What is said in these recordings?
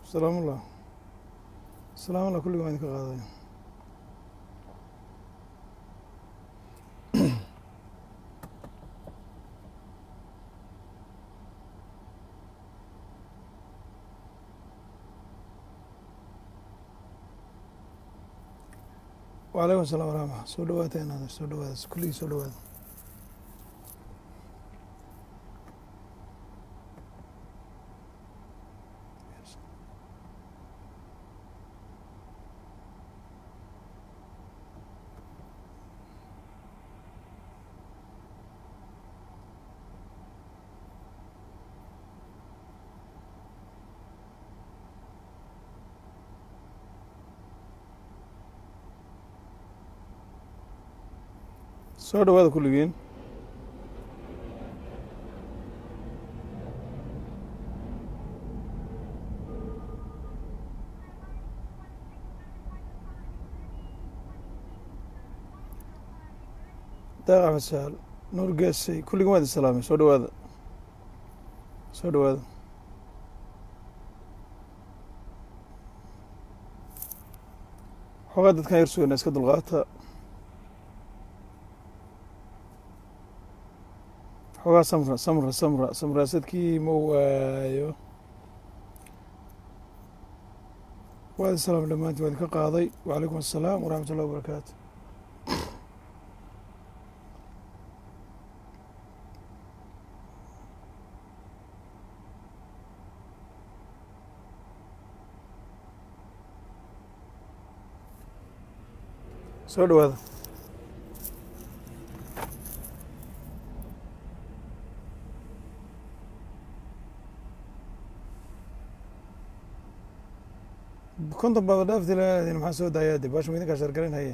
salaamullah salaamullah kulliga waan idinka qaaday wacalaykum asalaam waraxma soo dhawaata inaad soo dhawaada kulligii soo dhawaada soo dhawaada kulligiin daaq axmed saal nuur geesay kulligiin waa idin salaamay soo dhawaada soo dhawaada xoogaa dadkan yar sugayna iska dulqaata xoogaa samra samra samra samraasadkii ma waayo waa idin salaamay dhammaantiin waa idinka qaaday wacalaykum assalaam waraxmat ullahi wabarakaatu soo dhawaada konton baaba dhaafti laadin maxaa soo daayaa de baasha ma idinkaa shargaran haye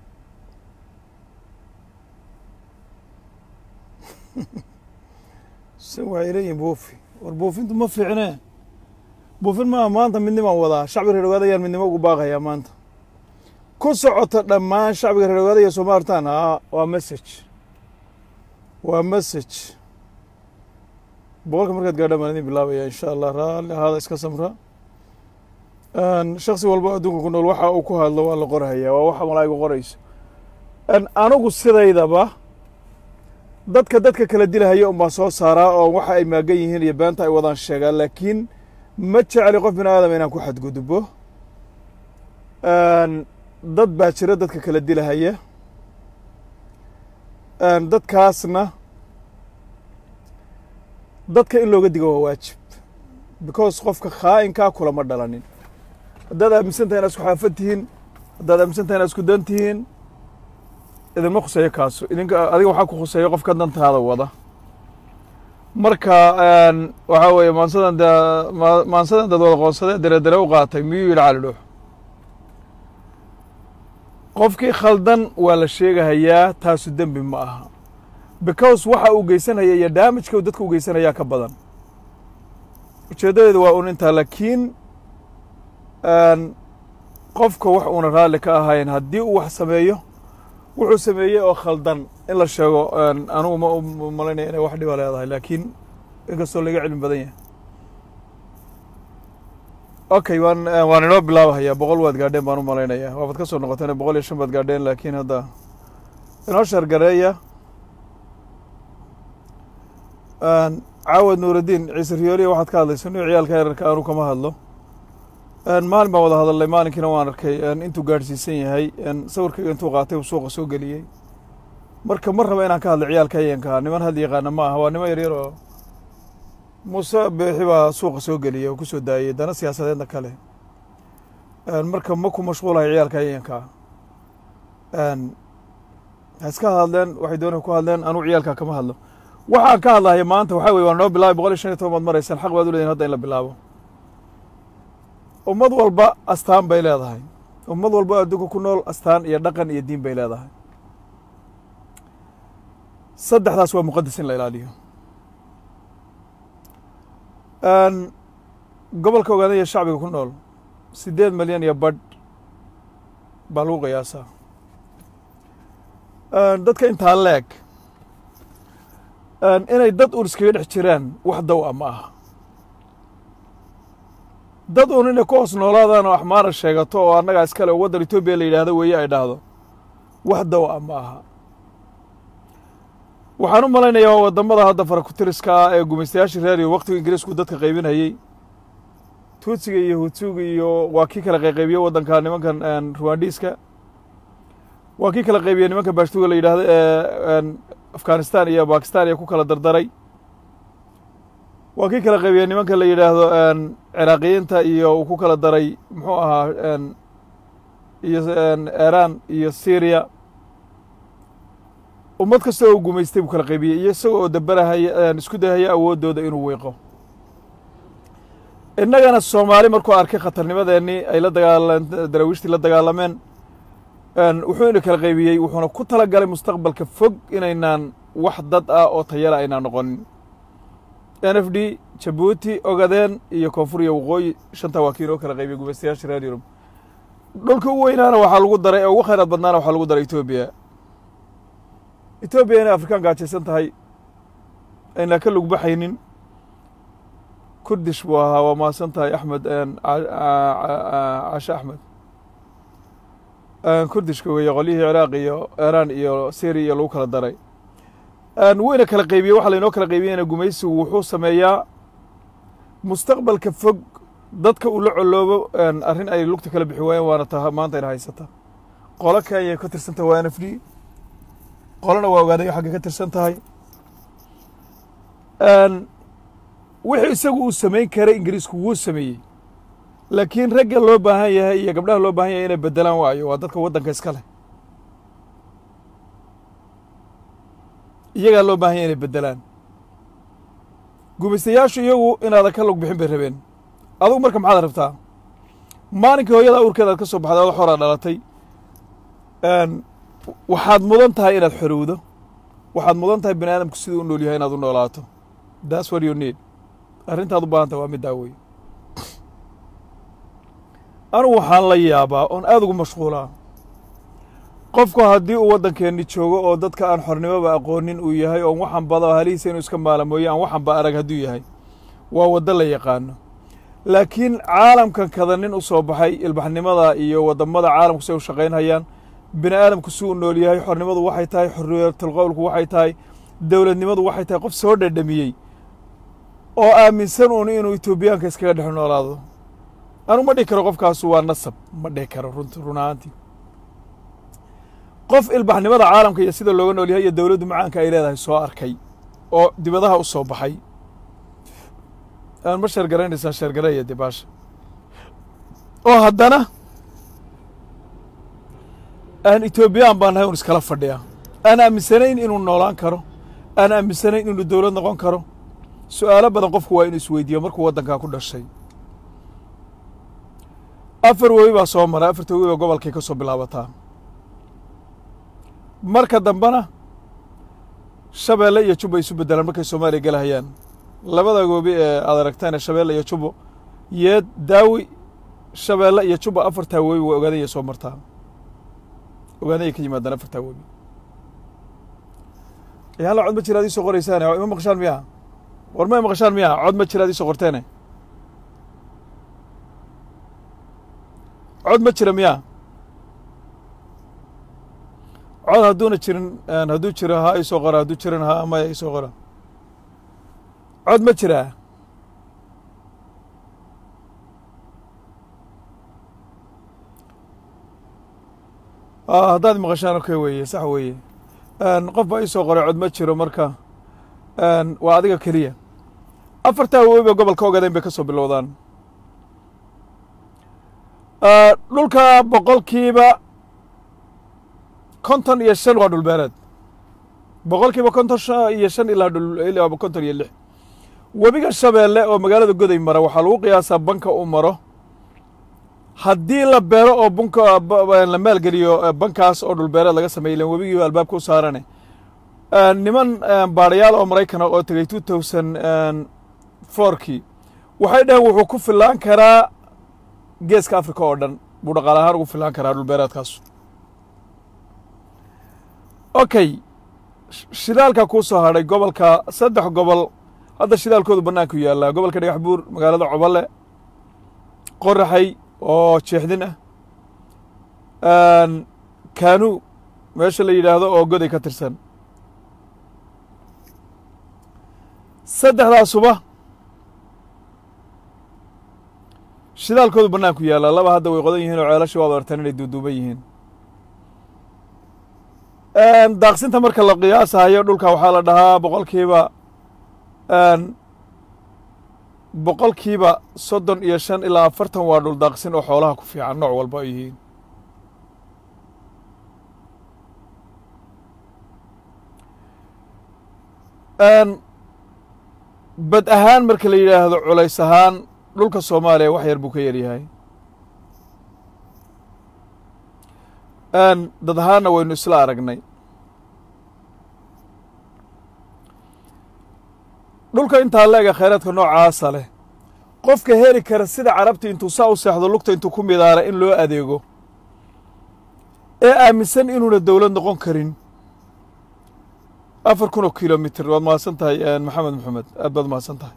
se waxay leeyihin buufi war buufintu ma fiicne buufin maaha maanta midnimaan wadaa shacbiga reer ogaada ayaan midnimo ugu baaqayaa maanta ku socota dhammaan shacbiga reer ogaada iyo soomalitan a waa message waa message boqolka markaad gaadhaan baan idin bilaabaya insha allah raalli ahaada iska samra shaksi walba adduunka ku nool waxa uu ku hadlo waa la qorhayaa waa waxa malaa'igu qorayso anigu sidaydaba dadka dadka kala dilahaya un baan soo saaraa oo waxa ay maagan yihiin iyo beenta ay wadaan sheegaa laakiin ma jecli qof bini aadam inaan ku xadgudbo dad baa jira dadka kala dilahaya dadkaasna dadka in looga digo waa waajib because qofka khaa'inkaa kulama dhalanin haddaad aaminsan tahay inaad isku xaafad tihiin haddaad aaminsan tahay inaad isku dan tihiin idinma khuseeyo kaasu idinka adiga waxaa ku khuseeyo qofka dantaada wada marka waxaa weeye maansadan de maansadan dad wada qoonsadee deredere u qaatay miyuu yidhi cali dhuux qofkii khaldan waa la sheegahayaa taasu dembi ma aha because waxa uu geysanaya iyo daamijka uu dadka u geysanayaa ka badan ujeeddadeeda waa un intaa laakiin qofka wax uuna raalli ka ahayn haddii uu wax sameeyo wuxuu sameeyey oo khaldan in la sheego anugu ma u malaynaya inay wax dhiba leedahay laakiin inkastoo laga cilmi badan yahay okay waan waan inoo bilaabahayaa boqol waad gaadheen baan u malaynayaa waabaad ka soo noqoteen boqol iyo shan baad gaadheen laakiin hadda inoo shargareeya caawad nuuraddiin ciise riyooliya waxaad ka hadlaysa inu ciyaalka yararka aanu kama hadlo maalin baan wada hadalnay maalinkiina waan arkay intuu gaadhsiisan yahay sawirkayga intuu qaatay uu suuqa soo geliyey marka mar raba inaan ka hadlo ciyaalka hayanka niman had yaqaana ma aha waa niman yaryar oo muuse beexi baa suuqa soo geliyey oo ku soo daayey dana siyaasadeedna kale marka ma ku mashquulahay ciyaalka hayanka ha iska hadleen waxay doonay ku hadleen anuu ciyaalka kama hadlo waxaan ka hadlahaya maanta waxaa weye waa noo bilaabay boqol iyo shan iyo toban baad maraysaan xaq baad u leedihin hadda in la bilaabo ummad walba astaan bay leedahay ummad walba adduunka ku nool astaan iyo dhaqan iyo diin bay leedahay saddexdaas waa muqadas in la ilaaliyo gobolka ogaadaya shacbiga ku nool siddeed milyan iyo badh baa lagu qiyaasaa dadka intaa leeg inay dad uun iskaga dhex jiraan wax daw a ma aha dad uun inay ku hoos noolaadaan oo axmaara sheegato oo annagaa iskale oo waddan etoobiya la yidhaahdo weeye ay dhahdo wax daw a ma aha waxaan u malaynayaa waa waddamada hadda farakutiriska ah ee gumaystayaashii reeriyo waktiga ingiriisku dadka qaybinayey tuutsiga iyo hutuuga iyo waa kii kala qayqaybiye waddanka nimankan ruwandiiska waa kii kala qaybiye nimanka baashtuga la yidhaahdo ee afghanistan iyo bakistan iyo ku kala dardaray waa kii kala qaybiye nimanka la yidhaahdo ciraaqiyiinta iyo uu ku kala daray muxuu ahaa iyo iran iyo syriya ummad kasta oo gumaystay buu kala qaybiyey iyo isaga oo dabarahaya isku dayhaya awooddooda inuu wiiqo innagana soomaali markuu arkay khatarnimadeennii ay la dagaalan daraawiishtii la dagaalameen wuxuu ina kala qaybiyey wuxuuna ku tala galay mustaqbalka fog inaynaan wax dad ah oo tayala aynaan noqonin n f d jabuuti ogadeen iyo koonfur iyo waqooyi shantaa waa kiin oo kala qaybiyey gumaystayaasha reer yurub dhulka u weynaana waxaa lagu daray ee ugu khayraad badnaana waxaa lagu daray etoobiya etoobiya inay afrikaan gaajaysan tahay aynaa ka lugbaxaynin kurdish buu ahaa waa mahadsan tahay axmed cashe axmed kurdishka weeye qolyihii ciraaq iyo iiraan iyo syriya iyo lagu kala daray wayna kala qaybiyey waxaa laynoo kala qaybiyeyna gumaysigu wuxuu sameeyaa mustaqbalka fog dadka uu la coloobo arrin ay lugta kala bixi waayeen waana ta maanta ayna haysata qolo kenya ka tirsan tahay waa n f d qolona waa ogaadayo xagga ka tirsan tahay wixii isagu uu samayn karay ingiriisku wuu sameeyey laakiin ragga loo baahan yahay iyo gabdhaha loo baahan yahay inay beddelaan waayo waa dadka waddanka iska leh iyagaa loo baahan yahay inay beddelaan gumaystayaashu iyagu inaadan ka lug bixin bay rabeen adugu marka maxaad rabtaa maalinkii hooyada awrkeeda aad ka soo baxday oda xoraa dhalatay waxaad mudan tahay inaad xorowdo waxaad mudan tahay bini aadamku siduu u nool yahay inaad u noolaato that's what you need arrintaad u baahan tahay waa middaa wey anugu waxaan la yaabaa oon aada ugu mashquulaa qofku haddii uu waddankeenni joogo oo dadka aan xornimoba aqoonin uu yahay oon waxan bada halihiisa inuu iska maalamooye aan waxanba arag hadduu yahay waa waddo la yaqaano laakiin caalamkan kada nin u soo baxay ilbaxnimada iyo wadammada caalamku say u shaqaynhayaan bini aadamku si uu nool yahay xornimadu waxay tahay xorriyatalqowlku waxay tahay dowladnimadu waxay tahay qof soo dhadhamiyey oo aaminsan uun inuu etoobiyaanka iskaga dhex noolaado anu ma dhihi karo qofkaasu waa nasab ma dhihi karo runt run ahaantii qof ilbaxnimada caalamka iyo sida looga nool yahay iyo dowladdu macaanka ay leedahay soo arkay oo dibadaha u soo baxay aan ma sheergaraynaysaa sheergaraya dee baasha oo haddana aan etoobiyaan baan nahay un iskala fadhiya aan aaminsanayn inuu noolaan karo aan aaminsanayn inuu dowlad noqon karo su'aalo badan qofku waa inuu isweydiiyo markuu waddankaa ku dhashay afar webi baa soo maray afarta webi baa gobolkay ka soo bilaabataa marka dambena shabeelle iyo jubbo ay isu beddelaan markay soomaaliya gelahayaan labada webi ee aad aragtaan ee shabeelle iyo jubbo yeed daawi shabeelle iyo jubbo afartaa webi waa ogaadanya soo martaa ogaadanya ka yimaadaan afartaa webi yaalla cod ma jira ad ii soo qoraysaane ima maqashaan miyaa war ma maqashaan miyaa cod ma jira ad ii soo qorteene cod ma jira miyaa cod hadduuna jirin hadduu jiro ha isoo qora hadduu jirin ha maya isoo qora cod ma jiraa haddaad maqashaan okay weeye sax weeye qof baa isoo qoray cod ma jiro marka waa adiga keliya afartaa webi ba gobolka ogaadeen bay ka soo bilowdaan dhulka boqolkiiba konton iyo shan waa dhulbeereed boqolkiiba konton iyo shan ilaa konton iyo lix webiga shabeelle oo magaalada goday mara waxaa lagu qiyaasaa banka uu maro haddii la beero oo bunka la maalgeliyo bankaas oo dhulbeereed laga sameeyay ilan webigiiba albaabka u saarane niman baadhayaal oo maraykana oo tegey two thousand fourkii waxay dhaheen wuxuu ku fillaan karaa geeska africa oo dhan buu dhaqaale ahaan ugu fillaan karaa dhulbeereedkaasu okay shidaalka kuu soo hadhay gobolka saddex gobol hadda shidaalkoodu bannaanku yaallaa gobolka dhagax buur magaalada coballe qoraxay oo jeexdin ah kaanu meesha la yidhaahdo oo goday ka tirsan saddexdaasuba shidaalkoodu bannaanku yaallaa laba hadda way qodan yihiin oo ceelasha waad artaan inay duuduuban yihiin daaqsinta marka la qiyaasahayo dhulka waxaa la dhahaa boqolkiiba boqolkiiba soddon iyo shan ilaa afartan waa dhul daaqsin oo xoolaha ku fiican nooc walba ay yihiin bad ahaan marka la yidhaahdo culays ahaan dhulka soomaaliya wax yar buu ka yaryahay dad ahaanna waynu isla aragnay dhulka intaa leega khayraadka noocaasa leh qofka heli kara sida carabta intuu saa u seexdo lugta intuu ku midaala in loo adeego ee aaminsan inuuna dowlad noqon karin afar kun oo kilomitr waad mahadsan tahay maxamed maxamed aad baad mahadsan tahay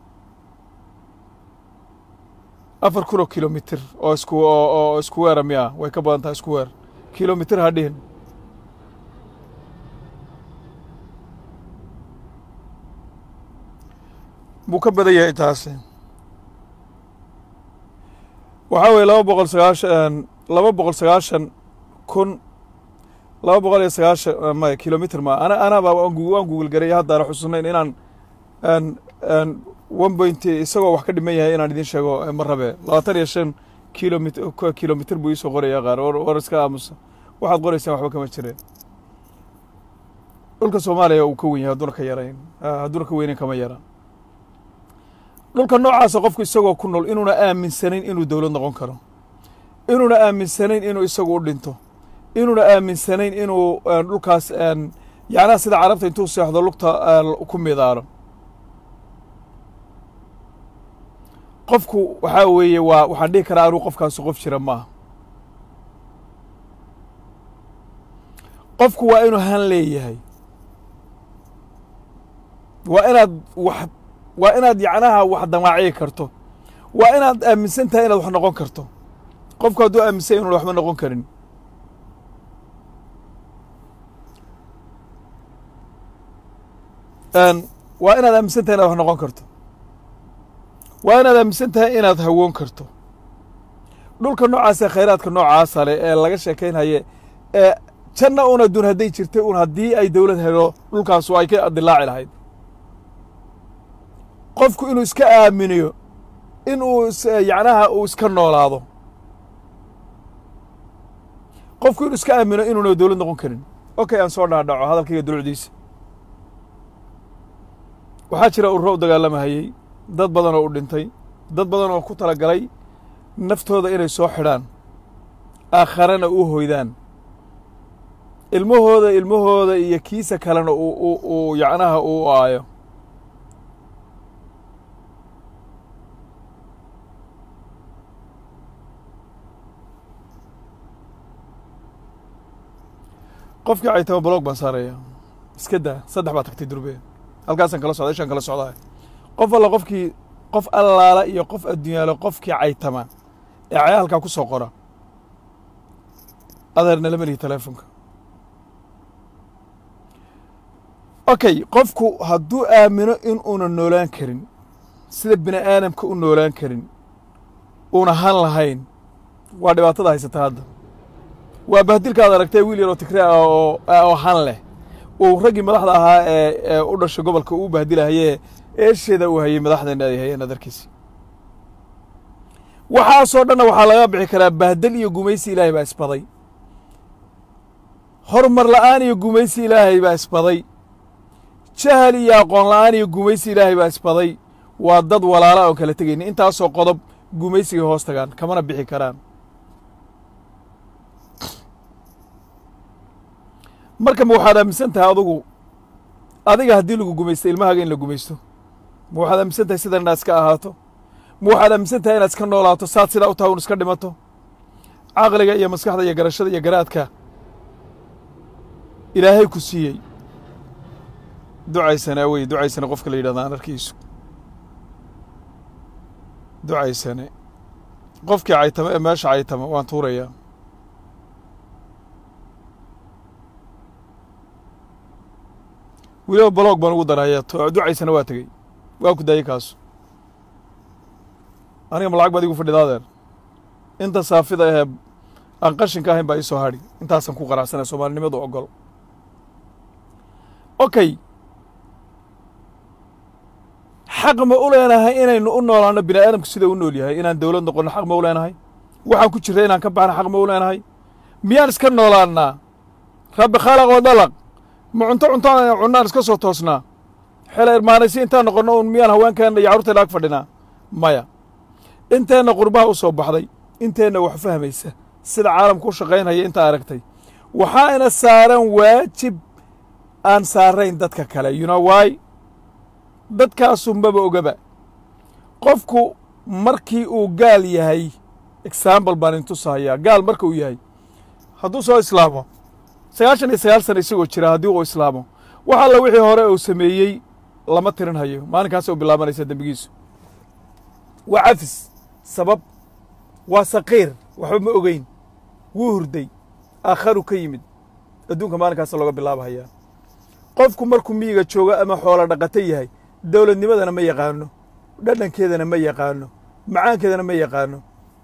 afar kun oo kilomitr oo isku oo isku weera miya way ka badan tahay isku weer kilomitr ha dhihin buu ka badan yahay intaasi waxaa weeye laba boqol sagaashan laba boqol sagaashan kun laba boqol iyo sagaashan maya kilomitr ma ana anaba waan google garay haddaana xusunayn inaan one point isagoo wax ka dhiman yahay inaan idin sheego ma rabe labaatan iyo shan kilomit kilomitr buu iisoo qoraya qaar war iska aamusa waxaad qoraysaan waxba kama jireen dhulka soomaaliya uu ka wen yahay hadduuna ka yarayn hadduuna ka weynayn kama yara dhulka noocaasa qofku isagoo ku nool inuuna aaminsanayn inuu dowlad noqon karo inuuna aaminsanayn inuu isagu u dhinto inuuna aaminsanayn inuu dhulkaas yacnaha sida carabta intuu seexdo lugta ku midaano qofku waxaa weeye waa waxaan dhihi karaa anuu qofkaasu qof jira maaha qofku waa inuu han leeyahay waa inaad wax waa inaad yacnaha wax damaaciyi karto waa inaad aaminsan tahay inaad wax noqon karto qofku hadduu aaminsan inuuna waxba noqon karin waa inaad aaminsan tahay inaad wax noqon karto waa inaad aaminsan tahay inaad hawoon karto dhulka noocaasee khayraadka noocaasa leh ee laga sheekaynhaye ee janna un adduun hadday jirtay un haddii ay dowlad helo dhulkaasu ay ka dilaaci lahayd qofku inuu iska aaminiyo in uu yacnaha uu iska noolaado qofku inuu iska aamino inuuna dowlad noqon karin okay aan soo dhaadhaco hadalkayga dulucdiisa waxaa jira ururo u dagaalamahayey dad badan oo u dhintay dad badan oo ku tala galay naftooda inay soo xidhaan aakharana u hoydaan ilmahooda ilmahooda iyo kiisa kalena uu uu yacnaha uu aayo qofkii caytama blog baan saaraya iska daa saddex baa tagtay durbe halkaasaan kala socda ishaan kala socdaa qof alla qofkii qof allaala iyo qof adduunyaalo qofkii caytama ee caya halkaa ku soo qora adeerna lama lihi teleefonka okay qofku hadduu aamino in uuna noolaan karin sida bini aadamka u noolaan karin uuna han lahayn waa dhibaatada haysata hadda waa bahdilkaad aragtay wiil yaroo tigre ah oo oo han leh uu raggii madaxda ahaa ee ee u dhashay gobolka uu bahdilahayee eesheeda uu hayay madaxdeena ay hayeen adarkiisi waxaasoo dhanna waxaa laga bixi karaa bahdel iyo gumaysi ilaahay baa isbaday horumar la'aan iyo gumaysi ilaahay baa isbaday jahal iyo aqoon la'aan iyo gumaysi ilaahay baa isbaday waa dad walaala oon kala tegayni intaasoo qodob gumaysigay hoos tagaan kamana bixi karaan marka ma waxaad aaminsan tahay adugu adiga haddii lagu gumaysto ilmahaaga in la gumaysto ma waxaad aaminsan tahay sidan inaad iska ahaato ma waxaad aaminsan tahay inaad iska noolaato saad sidaa u tahay un iska dhimato caqliga iyo maskaxda iyo garashada iyo garaadka ilaahay ku siiyey ducaysane wey ducaysane qofka la yidhahda aan arkiisu ducaysane qofkii caytama ee meesha caytama waan tuurayaa weliba baloog baan ugu daraya ducaysana waa tegey waa ku daayey kaasu aniga ma lacag baad igu fadhida adeer inta saafida ahee aan qashinka ahayn baa ii soo hadhi intaasaan ku qanacsanaya soomaalinimadu ogol okay xaq ma u leenahay inaynu u noolaano bini aadamku sida u nool yahay inaan dowlad noqonno xaq ma u leenahay waxaan ku jirra inaan ka baxno xaq ma u leenahay miyaan iska noolaannaa rabbi khaalaq oo dhalaq ma cunto cuntaan cunnaan iska soo toosnaa xela irmaanaysi intaan noqonno un miyaan haweenkeenna iyo carruurteenna ag fadhinaa maya inteenna qurbaha u soo baxday inteenna wax fahmaysa sida caalamku u shaqaynhaya intaa aragtay waxaana saaran waajib aan saarayn dadka kale you know why dadkaasunbaba ogaba qofku markii uu gaal yahay example baan intusahayaa gaal marka uu yahay hadduu soo islaamo sagaashan iyo sagaal sana isagoo jira haddii uu islaamo wax alla wixii hore uu sameeyey lama tirin hayo maalinkaasay u bilaabanaysaa dembigiisu waa cafis sabab waa saqiir waxba ma ogeyn wuu hurday aakharu ka yimid adduunka maalinkaasa looga bilaabahayaa qofku markuu miyiga joogo ama xoolo dhaqato yahay dowladnimadana ma yaqaano dhadhankeedana ma yaqaano macaankeedana ma yaqaano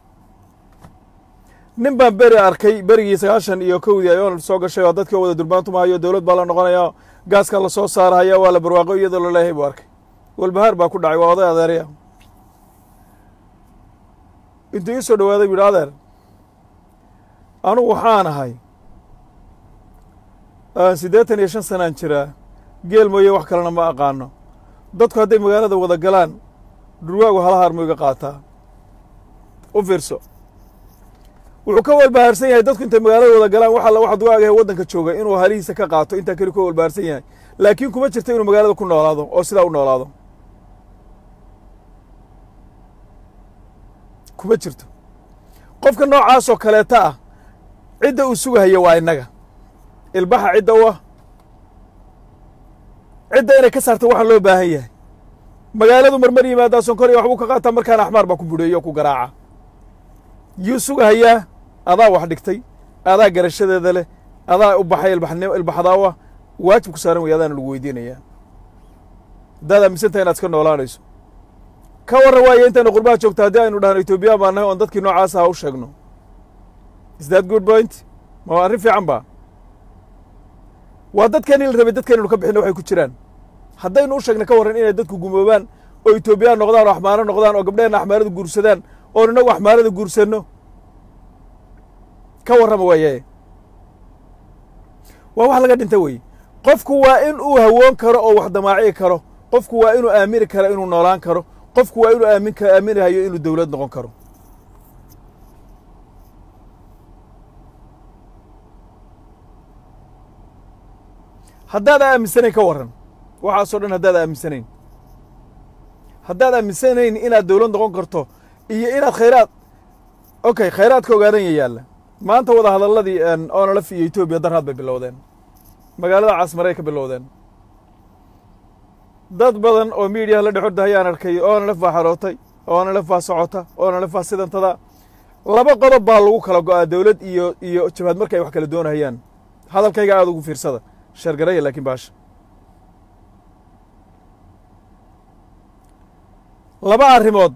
nin baan beri arkay berigii sagaashan iyo kowdii ayoon soo gashay oo dadkii wada durbaantumahayo dowlad baa la noqonaya gaaskaa la soo saarahaya waa la barwaaqo iyadoo la leeyahay buu arkay walbahaar baa ku dhacay waa oday adeeraya intuu ii soo dhowaaday bu yidhi adeer anugu waxaan ahay siddeetan iyo shan sanaan jiraa geel mooye wax kalena ma aqaano dadku hadday magaalada wada galaan dhurwaagu halahaar mu iga qaataa u fiirso wuxuu ka walbahaarsan yahay dadku intay magaalada wada galaan wax alla waxa dugaagahe waddanka jooga inuu halihiisa ka qaato intaa keli ka walbahaarsan yahay laakiin kuma jirto inuu magaalada ku noolaado oo sidaa u noolaado kuma jirto qofka noocaasoo kaleeta ah cidda uu sugahaya waa innaga ilbaxa cidda u ah cidda inay ka saarta waxaan loo baahan yahay magaaladu marmar yimaadaa sonkor iyo waxbuu ka qaataa markaana axmaar baa ku budheeyo o ku garaaca yuu sugahayaa adaa wax dhigtay adaa garashadeeda leh adaa u baxay ilbaxnimo ilbaxdaawa waajib ku saaran wey adaana lagu weydiinayaa haddaad aaminsantahay inaad iska noolaanayso ka warran waayo intaynu qurbaha joogta haddii aynu dhahno etoobiyaan baa nahay oon dadkii noocaas aha u sheegno is that good point ma waa arrin fiican ba waa dadkeenii la rabay dadkeenaynu ka bixinna waxay ku jiraan haddaynu u sheegna ka warran inay dadku gumoobaan oo etoobiyaan noqdaan oo axmaaro noqdaan oo gabdheenna axmaarada guursadaan oon innagu axmaarada guursanno ka warrama waaye waa wax laga dhinta wey qofku waa in uu hawoon karo oo wax damaaciyi karo qofku waa inuu aamini karo inuu noolaan karo qofku waa inuu aamin aaminahayo inuu dowlad noqon karo haddaad aaminsanayn ka warran waxaasoo dhan haddaad aaminsanayn haddaad aaminsanayn inaad dowlad noqon karto iyo inaad khayraad okay khayraadka ogaadanya yaalla maanta wada hadalladii onalaf iyo etoobiya darhaad bay bilowdeen magaalada caasmaray ka bilowdeen dad badan oo miidiyaha la dhexorda hayaan arkay onalaf baa xarootay onalaf baa socota onalaf baa sidantada laba qodob baa lagu kala go'aa dowlad iyo iyo jabhad marka ay wax kala doonahayaan hadalkayga aada ugu fiirsada sheergaraya laakiin baasha laba arrimood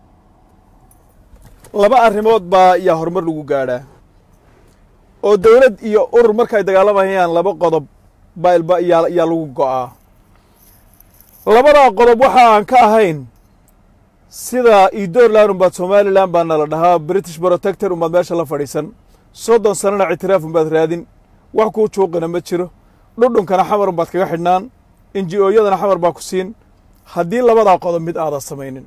laba arrimood baa yaa horumar lagu gaadhaa oo dowlad iyo urur marka ay dagaalamayaan laba qodob baa ilba yaa yaa lagu go'aa labadaa qodob waxa aan ka ahayn sida idoorland umbaad somalilan baa nala dhahaa british protector umbaad meesha la fadhiisan soddon sanana ictiraaf umbaad raadin wax kuu juuqina ma jiro dhudhunkana xamar umbaad kaga xidhnaan inji ooyadana xamar baa ku siin haddii labadaa qodob mid aadan samaynin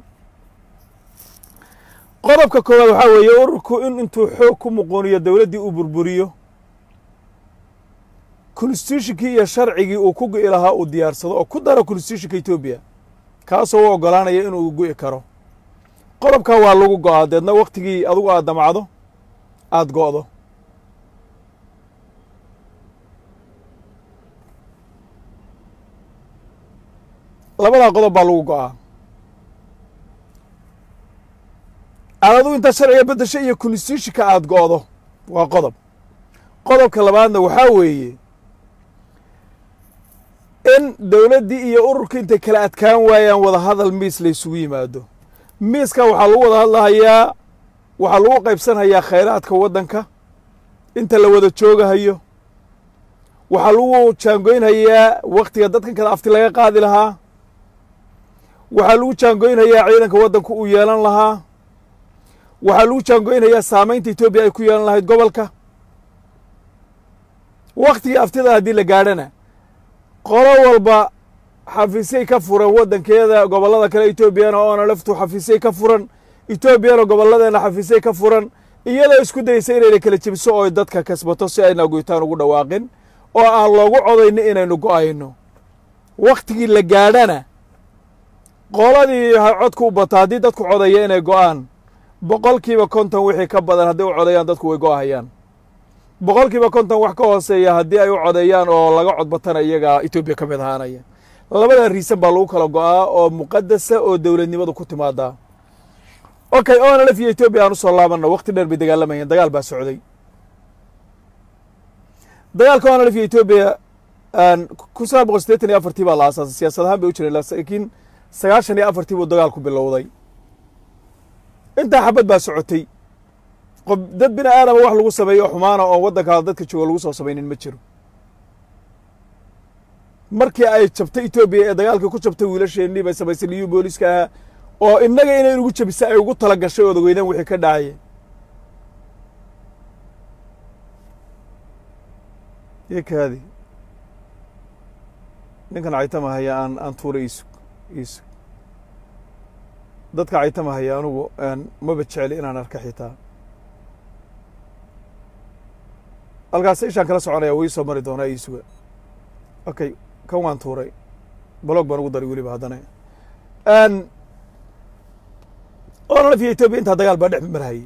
qodobka koowaad waxaa weeye ururku in intuu xoog ku muquuniyo dowladdii uu burburiyo constitutionkii iyo sharcigii uu ku gu'i lahaa uu diyaarsado oo ku daro constitutionka etoobiya kaasoo u oggolaanaya inuu gu'i karo qodobkaa waa lagu go'aa deedna wakhtigii adugu aad damacdo aada go'do labadaa qodob baa lagu go'aa aad adigu intaad sharciga beddesho iyo constitutionka aada go'do waa qodob qodobka labaadna waxaa weeye in dowladdii iyo ururka intay kala adkaan waayaan wada hadal miis la ysugu yimaado miiska waxaa lagu wada hadlahayaa waxaa lagu qaybsanhayaa khayraadka waddanka inta la wada joogahayo waxaa lagu jaangoynhayaa wakhtiga dadkan kale afti laga qaadi lahaa waxaa lagu jaangoynhayaa ciidanka waddanku uu yeelan lahaa waxaa lagu jaangoynhayaa saamaynta etoobiya ay ku yeelan lahayd gobolka wakhtigii aftida haddii la gaadhana qolo walba xafiisyay ka furan waddankeeda gobollada kale etoobiyana oona laftu xafiisyay ka furan etoobiyana gobolladeena xafiisyay ka furan iyadoo isku daysa inayna kala jebiso oo dadka kasbato si ayna goytaan ugu dhawaaqin oo aan loogu codayno inaynu go'ayno wakhtigii la gaadhana qoladii codku u bato haddii dadku codaya inay go'aan boqolkiiba konton wixii ka badan hadday u codayaan dadku way go'ahayaan boqolkiiba konton wax ka hooseeya haddii ay u codeeyaan oo laga codbatana iyaga etoobiya ka mid ahaanaya labadan riisan baa lagu kala go'aa oo muqadasa oo dowladnimadu ku timaadaa okay onlf iyo etoobiya aan usoo laabanno wakti dheer bay dagaalamayeen dagaal baa socday dagaalka onlf iyo etoobiya kun sagaal boqol sideetan iyo afartii baa la aasaasay siyaasad ahaan bay u jireen laakiin sagaashan iyo afartii buu dagaalku bilowday intaa xabad baa socotay qof dad bini aadama wax lagu sameeyo xumaana oon waddankaada dadka jooga lagu soo samaynin ma jiro markii ay jabtay etoobiya ee dagaalkii ku jabtay wiilasheennii bay samaysay liyu booliska ahaa oo innaga inay inugu jabisa ay ugu tala gashay ood ogeydaan wixii ka dhacaya iyo kaadi ninkan caytama haya aan aan tuura iisug iisug dadka caytama haya anugu maba jecli inaan arka xitaa halkaas ishaan kala soconaya wuu ii soo mari doonaa iisuga okay kan waan tuuray blog baan ugu daray weliba haddana onlf iyo etoobiya intaa dagaal baa dhex marhayay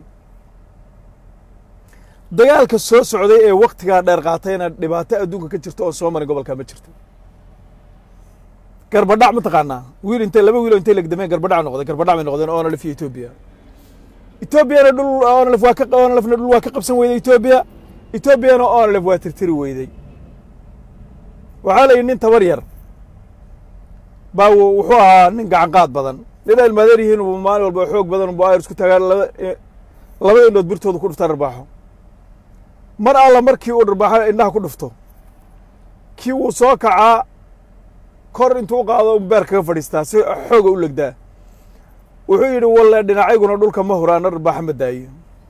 dagaalka soo socday ee waktigaa dheer qaatayna dhibaato adduunka ka jirta oo soo marin gobolkaa ma jirto garbadhac ma taqaanaa wiil intay laba wiilo intay legdameen garbadhac noqday garbadhac bay noqdeen onlf iyo etoobiya etoobiyana dhul onlf waa ka onlfna dhul waa ka qabsan weyday etoobiya etoobiyana onlf waa tirtiri weyday waxaa la yidhi nin tabar yar baa wuxuu ahaa nin gacan qaad badan nin almaadeer yihiin uu maalin walba xoog badan bu ayr isku tagaan laba laba indhood birtooda ku dhuftaan dharbaaxo mar alla markii uu dharbaaxo indhaha ku dhufto kii wuu soo kacaa kor intuu u qaado beer kaga fadhiistaa si xooga u legdaa wuxuu yidhi walle dhinacayguna dhulka ma huraana dharbaaxo ma daayo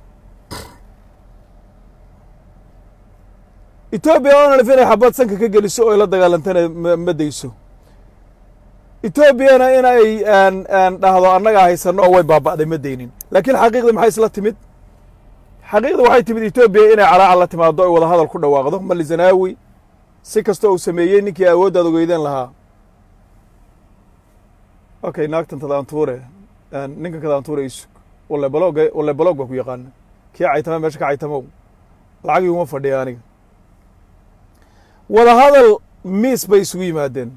etoobiya onalf inay xabad sanka ka geliso oo ay la dagaalantana ma dayso etoobiyana inay dhahdo annagaa haysanno oo way baaba'day ma daynin laakiin xaqiiqdii maxay isla timid xaqiiqda waxay timid etoobiya inay calaacal la timaado ay wada hadal ku dhawaaqdo mali zanaawi si kastoo uu sameeyey ninkii awooddaad ogeydeen lahaa okay naagtan tadaantuure ninkan kadaantuure isug walle balog walle balog baa ku yaqaana kii caytama meesha ka caytamow lacag iguma fadhiya aniga wada hadal miis bay isugu yimaadeen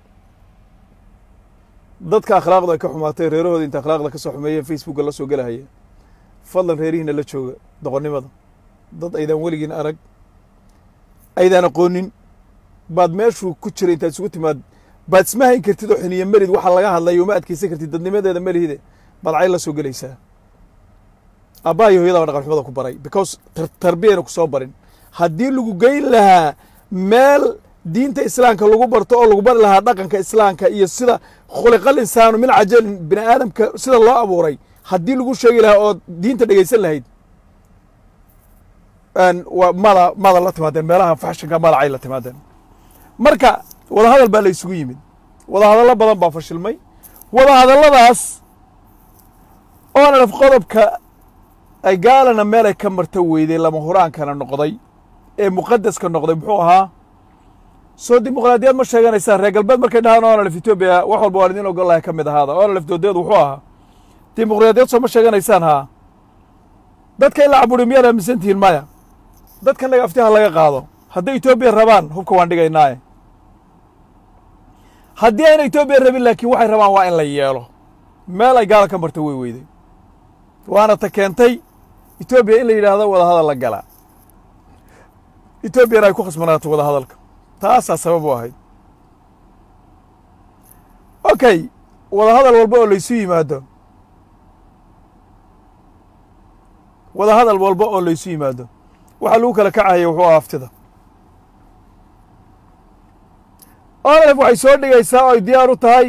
dadka akhlaaqda ay ka xumaatay reerahooda inta akhlaaqda ka soo xumeeyeen facebooka la soo gelahaya fadlan reerihiina la jooga doqonnimada dad aydaan weligiin arag aydaan aqoonin baad meeshuu ku jiray intaad isugu timaad baad isma hayn kartid oo xiniyo melid waxa laga hadlayo uma adkeysan kartid dadnimadeeda melihide baad cayl la soo gelaysaa abbaa iyo hooyada baa dhaqan xumada ku baray because tarbiyana ku soo barin haddii lagu geyn lahaa meel diinta islaamka lagu barto oo lagu bari lahaa dhaqanka islaamka iyo sida khuliqal insaanu min cajalin bini aadamka sida loo abuuray haddii lagu sheegi lahaa oo diinta dhegeysan lahayd mada mada la timaadeen meelaha faxshinka madacay la timaadeen marka wadahadal baa la isugu yimid wadahadallo badan baa fashilmay wadahadalladaas oonalaf qodobka ay gaalana meel ay ka marto weyday lama huraankana noqday ee muqadaska noqday muxuu ahaa soo dimuqraadiyad ma sheeganaysaan reer galbeed markay dhahaan onalf etoobiya wax walba waan idin ogol lahay ka mid ahaada onalf doodeedu wuxuu ahaa dimuqraadiyad soo ma sheeganaysaan haa dadka in la caburi miyaad aaminsan tihiin maya dadka naga aftiha laga qaado hadday etoobiya rabaan hubka waan dhigaynaaye haddii ayna etoobiya rabin laakiin waxay rabaan waa in la yeelo meel ay gaala ka marto way weyday waana ta keentay etoobiya in la yidhaahdo wadahadal la galaa etoobiyana ay ku khasbanaato wadahadalka taasaa sabab u ahayd okay wadahadal walba oo laysu yimaado wadahadal walba oo laysu yimaado waxaa lagu kala kacaya wuxuu aha haftida onlef waxay soo dhigaysaa oo ay diyaar u tahay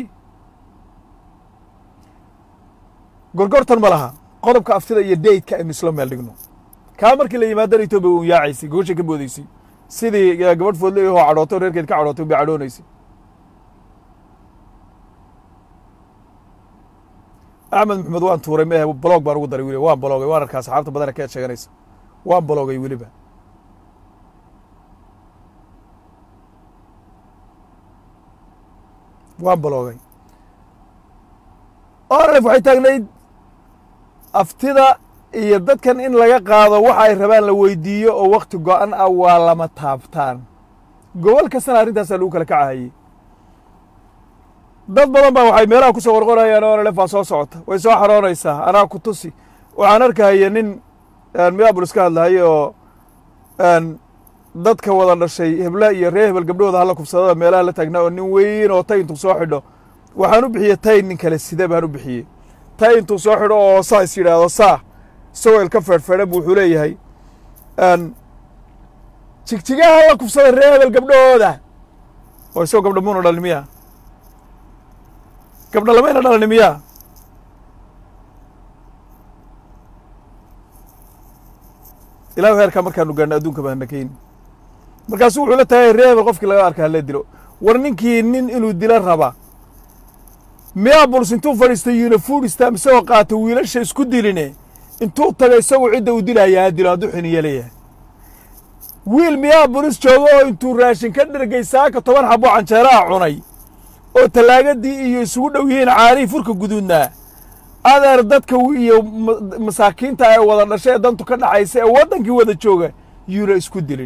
gorgortan ma laha qodobka aftida iyo daydka aynu isla meel dhigno kaa markii la yimaadana etoobiya un yaacaysay gooshay ka boodaysay sidii gabadh foodle oo cadhootay o reerkeed ka cadhootay bay cadhoonaysay axmed maxamed waan tuuray mehe blog baan ugu daray weliba waan baloogay waan arkaa asxaabta badana ka sheeganaysa waan baloogay weliba waan baloogay onlef waxay taagnayd aftida iyo dadkan in laga qaado waxa ay rabaan la weydiiyo oo wakti go-an ah waa lama taabtaan gobol kastana arrintaasaa lagu kala kacahayey dad badan baa waxay meelaha ku soo qorqorayaan onlef aa soo socota way soo xaroonaysaa anaa ku tusi waxaan arkahaya nin miyabulis ka hadlahaye oo dadka wada dhashay hebla iyo ree hebel gabdhahooda halla kufsadada meelaha la taagnaa oo nin weyn oo tay intuu soo xidho waxaan u bixiyey tay nin kale sida baan u bixiyey tay intuu soo xidho oo saa is yidhaahdo saa isagoo ilka feedhfeedhan bu wuxuu leeyahay jigjigaha la kufsaday ree hebel gabdhahooda oo isagoo gabdha muuna dhalin miya gabdha lamayna dhalani miya ilahu heerkaa markaanu gaadhno adduunka baana keyn markaasu wuxuu la taagay ree hebel qofkii laga arka hala dilo war ninkii nin inuu dilo raba miyabuls intuu fadhiistay unifordstam isagoo qaata wiilasha isku diline intuu taga isagu cidda uu dilaya ha dilo hadduu xiniyo leeyahay wiil miyabulis joogo oo intuu raashin ka dhergay saaka toban xabo canjeeraha cunay oo tallaagadii iyo isugu dhow yihiin caarihii furka guduudnaa adeer dadka iyo masaakiinta ee wada dhashay ee dantu ka dhaxaysa ee waddankii wada jooga yuuna isku dilin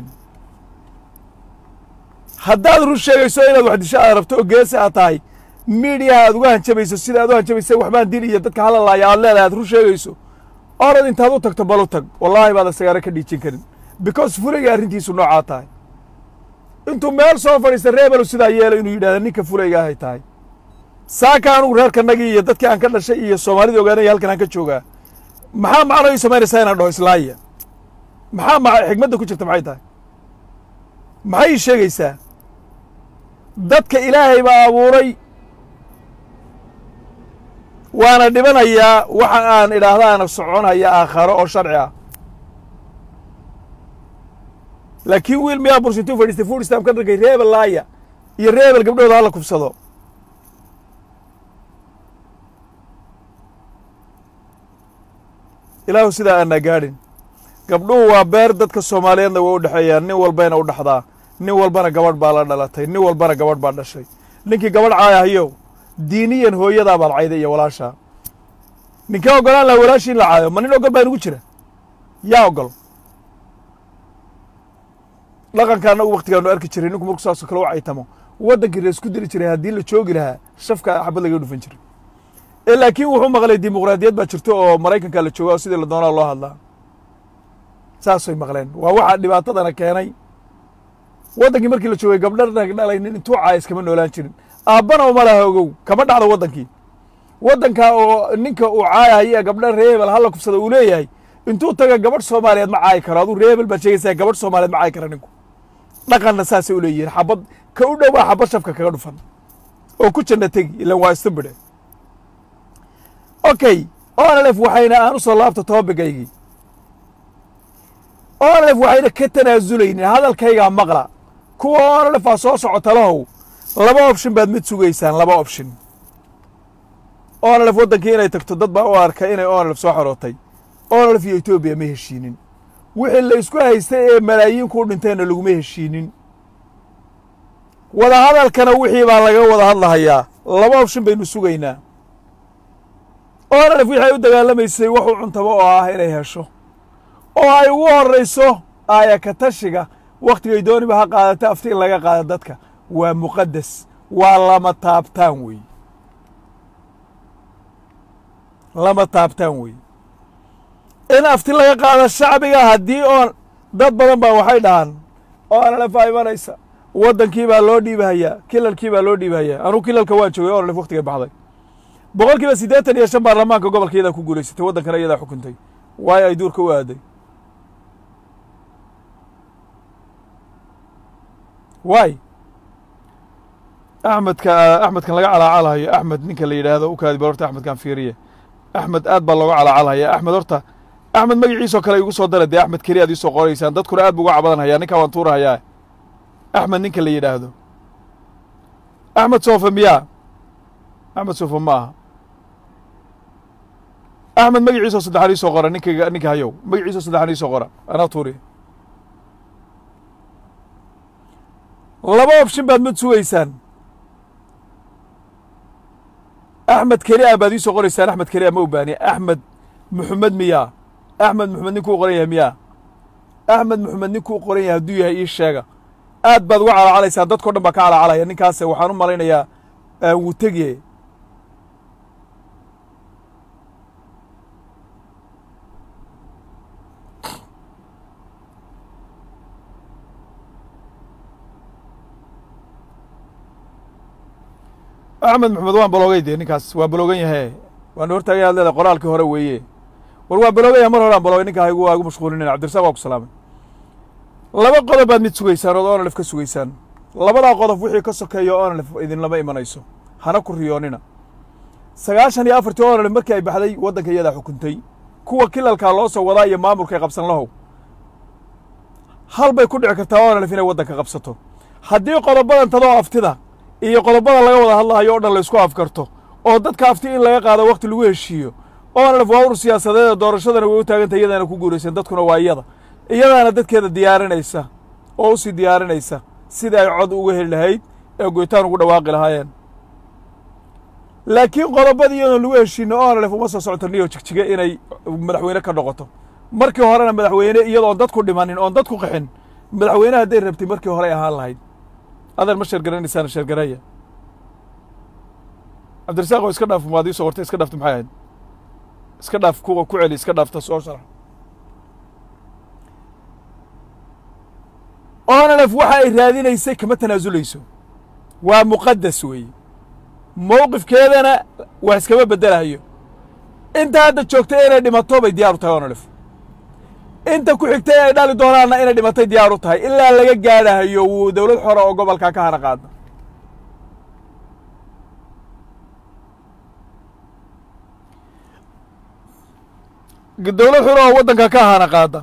haddaad run sheegayso inaad wax disho aad rabto oo geesi aad tahay miidiyaha aad uga hanjabayso sida aad u hanjabaysa waxbaan dil iyo dadka hadlalaaya aad leedahay aad run sheegayso orad intaad u tagto bal u tag wallaahi baada sagaaro ka dhiijin karin because fulayga arrintiisu noocaa tahay intuu meel soo fadhiista reebelu sidaa yeelo inuu yidhahda ninka fulayga ahay tahay saaka anugu reerkanagii iyo dadkii aan ka dhashay iyo soomaalida ogaanaya halkan aan ka joogaa maxaa macno ii samaynaysaa inaan dhaho islaaya maxaa ma xigmadda ku jirta maxay tahay maxay ii sheegaysaa dadka ilaahay baa abuuray waana dhibanayaa waxa aan idhaahdaana soconaya aakharo oo sharci ah laakiin wiil miyaa burs intuu fadhiistay fuuristam ka dhargay reebel laaya iyo reebel gabdhooda hala kufsado ilaahu sidaa aanaa gaadhin gabdhuhu waa beer dadka soomaaliyeedna way u dhexeeyaan nin walbayna u dhexdaa nin walbana gabadh baa la dhalatay nin walbana gabadh baa dhashay ninkii gabadh caayahayo diiniyan hooyadaa baad cayday iyo walaashaa ninkee ogolaan laha walaashii in la caayo ma nin ogol baa inugu jira yaa ogol dhaqanka annagu waktigaanu arki jiray ninku marku saasoo kale u caytamo waddankii la isku dili jiray haddii la joogi lahaa shafka xabad laga dhufan jiray ee laakiin wuxuu maqlay dimuqraadiyad baa jirto oo maraykanka la jooga oo sidii la doonaa loo hadlaa saasay maqleen waa waxaa dhibaatadana keenay waddankii markii la joogay gabdha rag dhalaynin intuu caayis kama noolaan jirin aabbana uma laha ogow kama dhacdo waddankii waddanka oo ninka uu caayahayo gabdha reebel halla kufsada uu leeyahay intuu taga gabadh soomaaliyeed ma caayi karo aduu reebel baad sheegaysaa gabadh soomaaliyeed ma caayi kara ninku dhaqanna saasay u leeyihiin xabad ka u dhowaa xabad shafka kaga dhufan oo ku janna tegi ilan waa istanbide okay onlef waxayna aan u soo laabta toobigaygii onlef waxayna ka tanaazulaynin hadalkaygaa maqla kuwa onlef aa soo socota lahow laba option baad mid sugaysaan laba option onlef waddankii inay tagto dad baa u arkay inay onlef soo xorootay onlef iyo etoobiya ma heshiinin wixii la isku haystay ee malaayiin ku dhinteenna laguma heshiinin wada hadalkana wixii baa laga wada hadlahayaa laba option baynu sugaynaa onlef wixii ay u dagaalamaysay waxuu cuntaba oo ah inay hesho oo ay ugu horrayso aaya ka tashiga wakhtigay dooniba ha qaadata afti in laga qaado dadka waa muqaddas waa lama taabtaan wey lama taabtaan wey in afti laga qaado shacbiga haddii oon dad badan baa waxay dhahaan oo onlf aa imanaysa waddankii baa loo dhiibahayaa kilalkii baa loo dhiibahayaa anuu kilalka waan joogay onlf waktigay baxday boqol kiiba siddeetan iyo shan baarlamaanka gobolka iyadaa ku guulaysatay waddankana iyadaa xukuntay waayo ay duurka u aaday waay axmedka axmedkan laga calaacalhayo axmed ninka la yidhaahdo u kaadi bal horta axmedkan fiiriye axmed aad baa looga calaacalhaya axmed horta axmed magaciisoo kale igu soo dara dee axmed keli aad iisoo qoraysaan dadkuna aad bu uga cabadan hayaa ninkaa waan tuurahayaa axmed ninka la yidhaahdo axmed soofa miyaa axmed soofa ma aha axmed magaciisoo saddexan iisoo qora ninkayga ninka hayow magaciisoo saddexan iisoo qora anaa tuuri laba option baad mad sugaysaan axmed keli a baad iisoo qoraysaan axmed keli a ma obaani axmed muxamed miyaa axmed muxamed ninkuu qoran yahay miyaa axmed muxamed ninkuu qoran yahay hadduu yahay ii sheega aad baad uga calacalaysaan dadkao dhan baa ka calacalaya ninkaase waxaan u malaynayaa wuu tegiye axmed maxamed waan baloogay dee ninkaas waa baloogan yahe waan hortaagay ad leedahay qoraalkii hore weeye war waa baloogaya mar hore aan baloogay ninkaa igu waa igu mashquulinin cabdirasaaq waa ku salaamay laba qodob baad mid sugaysaan ood onalef ka sugaysaan labadaa qodob wixii ka sokeeya onalef idinlama imanayso hana ku riyoonina sagaashan iyo afartii onalef markii ay baxday waddanka iyadaa xukuntay kuwa kilalkaa loo soo wadaa iyo maamulkay qabsan lahow hal bay ku dhici kartaa onalef inay waddanka qabsato haddii qodobadan tadoo aftida iyo qodobada laga wada hadlahayo o dhan laysku afkarto oo dadka afti in laga qaado wakti lagu heshiiyo onalef waa ur siyaasadeeda doorashadana way u taagantay iyadaana ku guuraysan dadkuna waa iyada iyadaana dadkeeda diyaarinaysa oo u sii diyaarinaysa sidai ay cod uga heli lahayd ee goytaan ugu dhawaaqi lahaayeen laakiin qodobadii iyadoon lagu heshiino onalef uma soo socoto niyo jigjige inay madaxweyne ka noqoto markii horena madaxweyne iyadoon dadku dhimanin oon dadku qaxin madaxweyne hadday rabtay markii horey ahaan lahayd adan ma sheergaranaysaan sheergaraya cabdirasaaq oo iska dhaaf maad iisoo qortay iska dhaafta maxay ahayd iska dhaaf kuwa ku celi iska dhaafta soo sharax onalef waxa ay raadinaysay kama tanaasuleyso waa muqadas weeye mowqifkeedana wax iskama beddelahayo inta hadda joogtay inay dhimato bay diyaar u tahay onalef inta ku xigtay ay dhali doonaanna inay dhimatay diyaar u tahay ilaa laga gaadhahayo wuu dowlad xora oo gobolkaa ka hana qaada dowlad xora oo waddanka ka hana qaada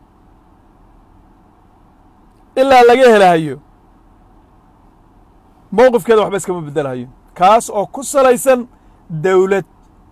ilaa laga helahayo mowqifkeeda waxba iskama beddelahayo kaas oo ku salaysan dawlad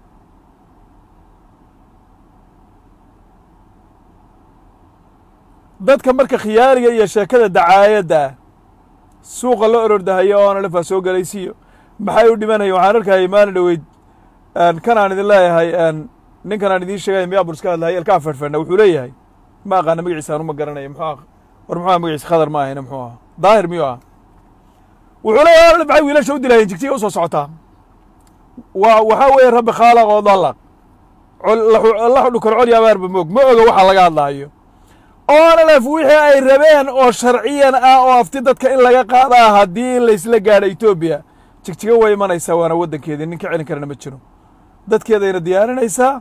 dadka marka khiyaariga iyo sheekada dacaayadda ah suuqa la orordahayo onalef aa soo gelaysiyo maxay u dhimanaya waxaan arkayay maalin dhoweyd kan aan idin leeyahay ninkan aan idiin sheegay miyaa iska hadlahay elkaa fedhfedhna wuxuu leeyahay ma aqaana magaciisa anu ma garanaya muxuu ah war muxuu aha magaciisa khadar ma ahayna muxuu aha daahir miyuu ah wuxuu leeyahay onalef maxay wiilasha u dilaayeen jigjiga u soo socotaa waa waxaa weeye rabbi khaalaq oo dallaq la xudhukar col yabaarba moog ma oga waxa laga hadlaayo onalef wixii ay rabeen oo sharciyan ah oo afti dadka in laga qaadaa haddii laysla gaadho etoobiya jigjiga way imanaysaa waana waddankeedii nin ka celin karana ma jiro dadkeedayna diyaarinaysaa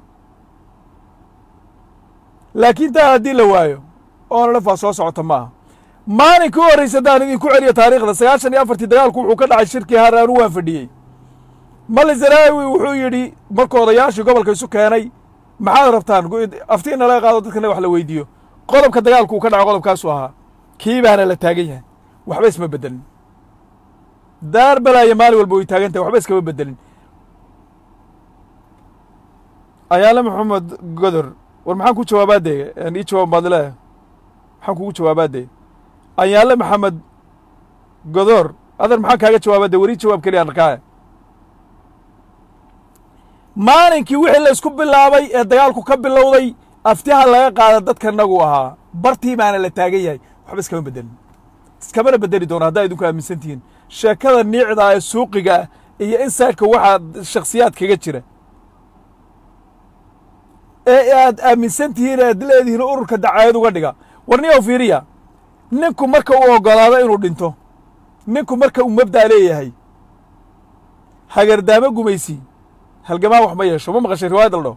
laakiin taa haddii la waayo onalef waa soo socota maaha maalinka u horraysa haddaan idinku celiyo taariikhda sagaashan iyo afartii dagaalku wuxuu ka dhacay shirkii haraanu waan fadhiyey mali zaraawi wuxuu yidhi markuu odayaashii gobolka isu keenay maxaad rabtaan afti in nalaga qaado dadkana wax la weydiiyo qodobka dagaalku uu ka dhaco qodobkaasuu ahaa kii baana la taagan yahay waxba isma beddelin daar balaayo maalin walba way taagan tahay waxba iskama beddelin ayaale maxamed godor war maxaan ku jawaabaadee ii jawaab baad leeyahay maxaan kugu jawaabaadee ayaale maxamed godor adan maxaan kaaga jawaabade weri jawaab keliya arkaa maalinkii wixii la isku bilaabay ee dagaalku ka bilowday aftiha laga qaada dadka nagu ahaa bartii baana la taagan yahay waxba iskama beddelin iskamana beddeli doono haddaa idinku aaminsan tihiin sheekada niicda ee suuqiga ah iyo insaidka waxaa shakhsiyaad kaga jira ee aad aaminsan tihiin aad leedihiin ururka dacaayad uga dhiga warniyow fiiriya ninku marka uu oggolaado inuu dhinto ninku marka uu mabda' leeyahay hagardaamo gumaysi halgamaa wax ma yeesho ma maqashay riwaayad aldho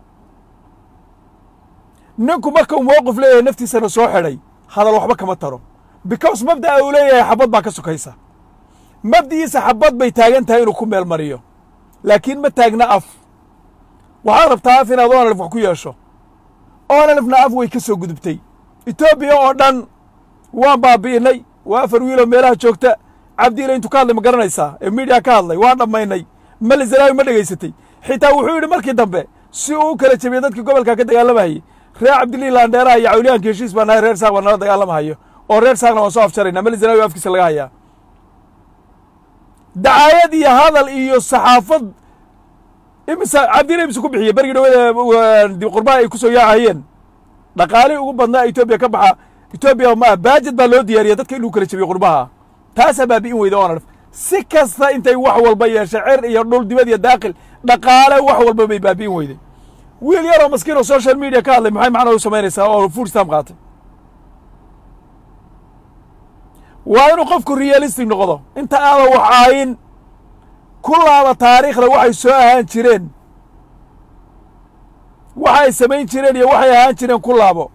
ninku marka uu mowqif leeyahay naftiisana soo xidhay hadal waxba kama taro because mabda'a uu leeyahay xabad baa ka sokaysa mabdi'iisa xabad bay taagan tahay inuu ku meel mariyo laakiin ma taagna af waxaad rabtaa af inaad onalif wax ku yeesho onalifna af way ka soo gudubtay etoobiya oo dhan waan baabi'inay waa afar wiiloo meelaha joogta cabdiile intuu ka hadlay ma garanaysaa ee miidiya ka hadlay waan dhammaynay mali zanaawi ma dhegaysatay xitaa wuxuu yidhi markii dambe si uu u kala jebiyey dadkii gobolka ka dagaalamayey reer cabdilii laandheeraha iyo cawliyaanka heshiis baa nahay reer saaq baa nala dagaalamahayo oo reer saaqna waan soo afjarayna mali zanaawi afkiisa laga hayaa dacaayad iyo hadal iyo saxaafad imise cabdile imise ku bixiyey bergii dhawada dib qurbaha ay ku soo yaacahayeen dhaqaalihii ugu badnaa etoobiya ka baxa etoobiya ma baajed baa loo diyaariya dadka inuu kala jebiyo qurbaha taasaa baabi'in weyda oona dhaf si kasta intay wax walba yeeshay cer iyo dhul dibad iyo daaqil dhaqaale wax walba bay baabi'in weyday wiil yaroo maskiin oo social media ka hadlay maxay macnaa u samaynaysaa oo food stamp qaatay waa inuu qofku realistic noqdo inta aadan wax aayin ku laaba taariikhda waxay soo ahaan jireen waxa ay samayn jireen iyo waxay ahaan jireen ku laabo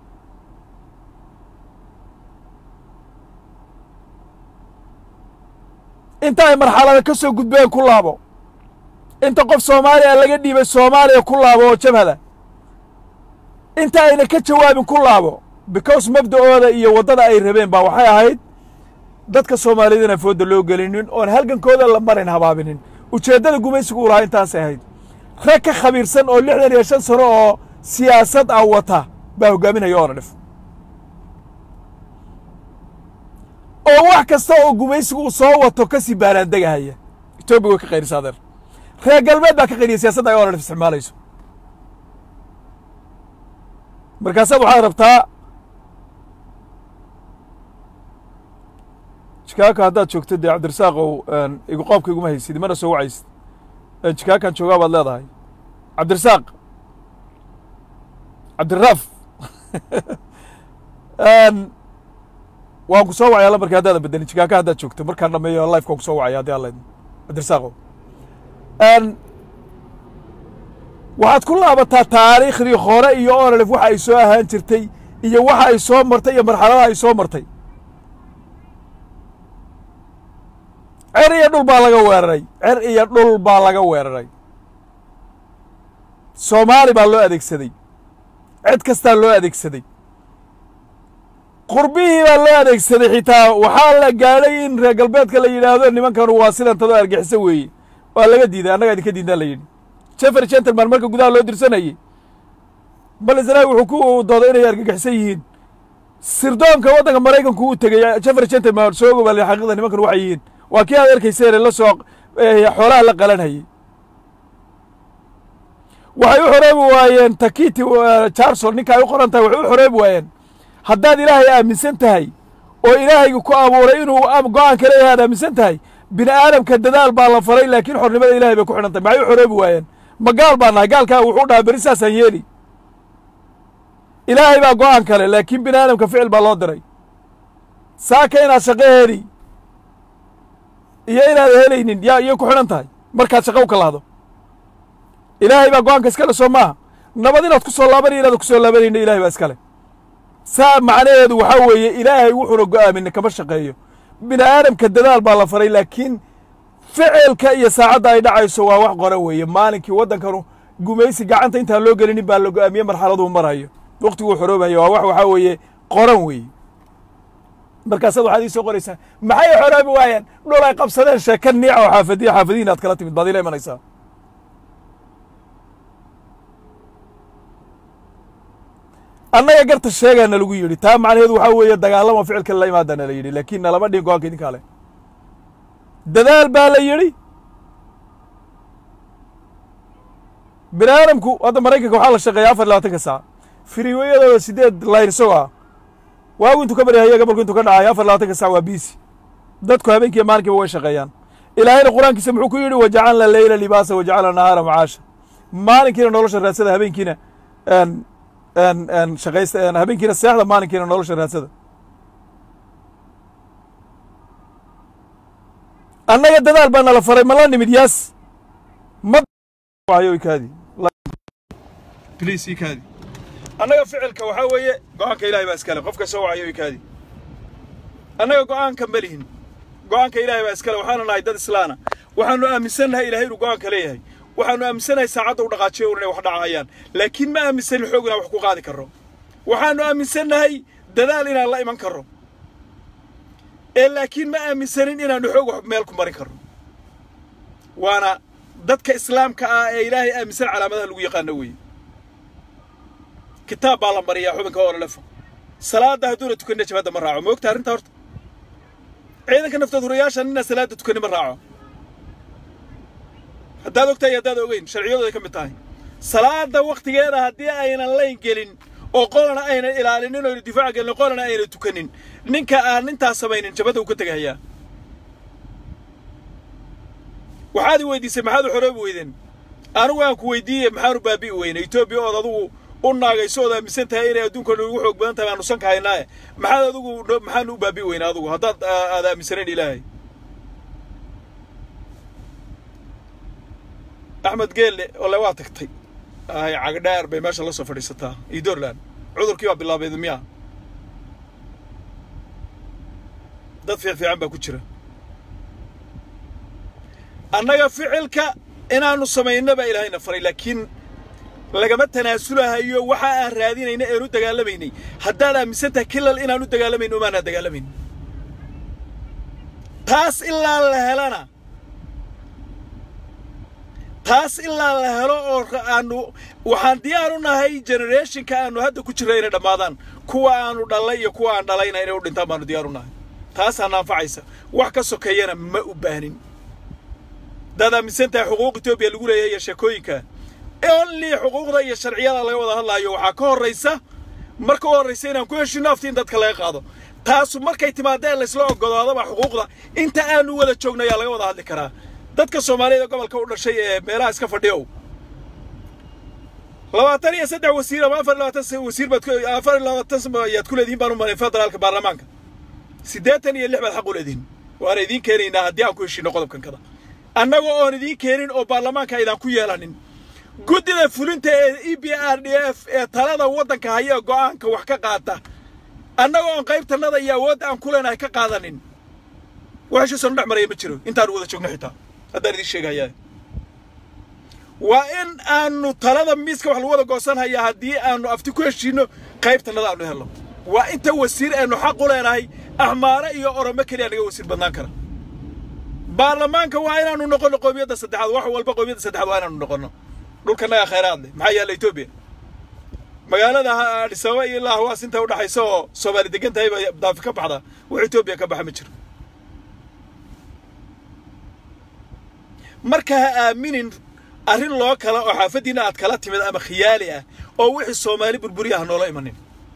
inta ay marxalada ka soo gudbeen ku laabo inta qof soomaaliya laga dhiibay soomaaliya ku laabo oo jabhada inta ayna ka jawaabin ku laabo because mabda'ooda iyo waddada ay rabeen baa waxay ahayd dadka soomaaliyed inaan foodda loo gelinin oon halgankooda la marin habaabinin ujeeddada gumaysigu u lahaa intaasay ahayd rag ka khabiirsan oo lixdan iyo shan sano oo siyaasad ah wata baa hoggaaminaya oona dhif oo wax kasta oo gumaysigu uu soo wato ka sii baaraandegahaya etoobiya way ka qayrisa adeer reer galbeed baa ka qayriya siyaasadda ay oona dhif isticmaalayso markaasaad waxaad rabtaa jikaaka haddaad joogto dee cabdirasaaqow igu qoobka iguma haysid mana soo wacaysid jikaakan joogaa baad leedahay cabdirasaaq cabdiraaf waan ku soo wacaya lambarkii haddaadan bedelin jikaaka haddaad joogto markaan dhameeyo lifeka waan ku soo wacaya haddii alla idin cabdirasaaqow waxaad ku laabataa taariikhdii hore iyo onalef waxa ay soo ahaan jirtay iyo waxa ay soo martay iyo marxaladaha ay soo martay cer iyo dhul baa laga weeraray cer iyo dhul baa laga weeraray soomaali baa loo adeegsaday cid kastaa loo adeegsaday qurbihii baa loo adeegsaday xitaa waxaa la gaadhay in reer galbeedka la yidhaahdo nimankanu waa sidantadoo argixiso weeye waa laga diiday annagaa idinka diidnaa la yidhi jeffery gentleman marka gudaha loo dirsanayey balisrail wuxuu ku dooday inay argagixisan yihiin sirdoonka waddanka maraykanku u tegey jeffery gentleman soo ogobaale xaqiiqda nimankan waxay yihiin waa kii aad arkayseen la soo xoolaha la qalanhayey waxay u xoroobi waayeen takiti charson ninka ay u qoran tahay waxay u xoroobi waayeen haddaad ilaahay aaminsan tahay oo ilaahayga ku abuuray inuu go-aanka leeyahay aad aaminsan tahay bini aadamka dadaal baa la faray laakiin xornimada ilahay bay ku xidhan tahay maxay u xoroobi waayeen ma gaal baa nahay gaalkaa wuxuu dhahaa beri saasaan yeeli ilaahay baa go-aan kale laakiin bini aadamka ficil baa loo diray saaka inaad shaqo heli iyo inaad helaynin yaa iyo ku xidhan tahay markaad shaqo u kalahdo ilaahay baa go-aanka iskale soo maaha nabad inaad ku soo laabanayo inaad ku soo laabanayna ilahay baa iskale saa macnaheedu waxaa weeye ilaahay wuxuuna go-aamina kama shaqeeyo bini aadamka dadaal baa la faray laakiin ficilka iyo saacadda ay dhacayso waa wax qoran weeye maalinkii waddankanu gumaysi gacanta intaan loo gelinin baa la go-aamiye marxaladuu marayo wakhtiguu xoroobayo waa wax waxaa weeye qoran weeye markaasaad waxaad ii soo qoraysaa maxay xoroobi waayeen dhul ay qabsadeen sheeka niica oo xaafadiya xaafadihiin aad kala timid baad ila imanaysaa annaga garta sheegaana lagu yidhi taa macnaheedu waxaa weeye dagaalama ficilka la imaadaana la yidhi laakiin nalama dhihin go-aanka idinkaa leh dadaal baa la yidhi bini aadamku hadda maraykanka waxaa la shaqeeya afar labaatanka saac firiweyadooda sideed layn isagoo ah waagu intuu ka baryahaya gabolku intuu ka dhacayo afar labaatanka sac waa biisi dadku habeenkiiyo maalinkiiba way shaqeeyaan ilaahayna qur-aankiisa muxuu ku yidhi wajacalna leyla libaasa wajacalna nahaara macaasha maalinkiina nolosha raadsada habeenkiina shaqaysta habeenkiina seexda maalinkiina nolosha raadsada annaga dadaal baa nala faray ma la nimid yaas makaadi bliis ikaadi annaga ficilka waxaa weeye go-aanka ilahay baa iskale qofka soo wacayo ikaadi annaga go-aanka ma lihin go-aanka ilahay baa iskale waxaanu nahay dad islaana waxaanu aaminsannahay ilahay inuu go-aanka leeyahay waxaanu aaminsannahay saacadda u dhaqaajiyo un inay wax dhacayaan laakiin ma aaminsanin xoog inaan wax ku qaadi karro waxaanu aaminsannahay dadaal inaan la iman karro ee laakiin ma aaminsanin inaannu xoog wax meel ku marin karro waana dadka islaamka ah ee ilaahay aaminsan calaamadaha lagu yaqaano weeye kitaab baa la mariyaa xubinka ololefo salaadda hadduuna tukanina jabhadda ma raaco ma ogta arrinta horta ciidanka naftood hurayaasha nina salaadda tukani ma raaco haddaad ogtahay haddaad ogeyn sharciyadooday ka mid tahay salaadda wakhtigeeda haddii aynan layn gelin oo qolana aynan ilaalinin oynu difaac gelin qolana aynan tukanin ninka aan intaas samaynin jabadda uu ka tegahayaa waxaad i weydiisay maxaad u xoroobi weydeen anigu aan ku weydiiye maxaanu baabi'i weyne etoobiya ood adugu u naagayso ood aaminsan tahay inay adduunka ugu xoog badan tahay aanu sanka haynaaye maxaad adigu maxaanu u baabi'i weyne adugu haddaad aad aaminsanayn ilaahay axmed geelle ole waa tagtay ay cagdheer bay meesha la soo fadhiisataa iyo dorland cudurkii baa bilaabeed miya dad fiic fiican baa ku jira annaga ficilka inaannu samayno baa ilaahayna faray laakiin lagama tanaasulahayo waxa aan raadinayna eenu dagaalamaynay haddaad aaminsan tahay kilal inaanu dagaalamayn umaanaan dagaalamayn taas ilaa la helana taas ilaa la helo oo aanu waxaan diyaar u nahay generationka aanu hadda ku jirra inay dhammaadaan kuwa aanu dhallay iyo kuwa aan dhalayna inay u dhintaan baanu diyaar u nahay taasaana anfacaysa wax ka sokeeyana ma u baahnin haddaad aaminsan tahay xuquuq etoobiya lagu leeyahay iyo sheekooyinka only xuquuqda iyo sharciyada laga wada hadlaayo waxaa ka horraysa marka u horraysa inaan ku heshino afti in dadka laga qaado taasu markay timaadeen laysla ogodaadaba xuquuqda inta aanu wada joogno ayaa laga wada hadli karaa dadka soomaaliyada gobolka u dhashay ee meelaha iska fadhiyow labaatan iyo saddex wasiir ama afar iyo labaatan wasiir baad afar iyo labaatan ayaad ku leedihiin baan u malayn federaalka baarlamaanka siddeetan iyo lix baad xaq u leedihiin waana idiin keenaynaa haddii aan ku heshiino qodobkan kada annaga oon idiin keenin oo baarlamaanka aydaan ku yeelanin guddida fulinta ee e b r d f ee talada waddanka haya go'aanka wax ka qaata annaga oon qaybtannada iyo awoodda aan ku leenahay ka qaadanin wax heshiisanu dhex maraya ma jiro intaanu wada joogno xitaa haddaan idiin sheegayaa waa in aanu talada miiska wax lagu wada goosanhayaa haddii aanu afti ku heshiinno qaybtannada aanu helno waa inta wasiir aynu xaq u leenahay axmaare iyo oromo keliya naga wasiir badnaan kara baarlamaanka waa inaanu noqonno qoomiyadda saddexaad wax walba qoomiyadda saddexaad waa inaanu noqonno dhulkanaga khayraad leh maxaa yaalla etoobiya magaalada adis ababa iyo ilaa hawaas inta udhaxaysa oo soomaali degan tahay baa daafi ka baxda wax etoobiya ka baxa ma jiro marka ha aaminin arrin loo kala oo xaafaddiina aad kala timid ama khiyaali ah oo wixii soomaali burburi ah noola imanin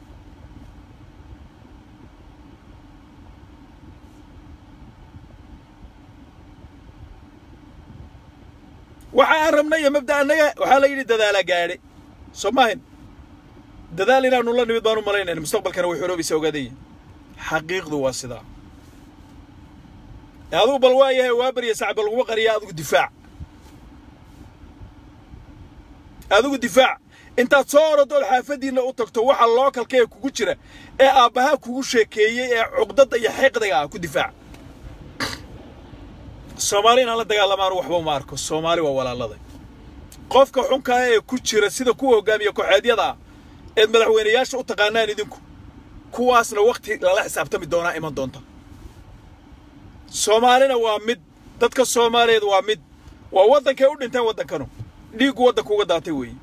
waxa aan rabnay iyo mabda annaga waxaa la yidhi dadaala gaadhe soo maahin dadaal inaanu la nimid baan u malaynayna mustaqbalkana way xoroobaysa ogaadaya xaqiiqdu waa sidaa adigu bal waa yahay waa barya sacba laguma qariya adigu difaac adigu difaac intaad soo orodood xaafaddiinna u tagto waxa lookalka ee kugu jira ee aabbahaa kugu sheekeeyey ee cuqdadda iyo xiiqdiga ah ku difaac soomaali inaan la dagaalamaanu waxba uma arko soomaali waa walaaladay qofka xunkaa ee ku jira sida kuwa hoggaamiya kooxeedyada ah eed madaxweynayaasha u taqaanaan idinku kuwaasna wakhti lala xisaabtami doonaa iman doonta soomaalina waa mid dadka soomaaliyeed waa mid waa waddankay u dhinteen waddankanu dhiiggu waddanka uga daatay weeye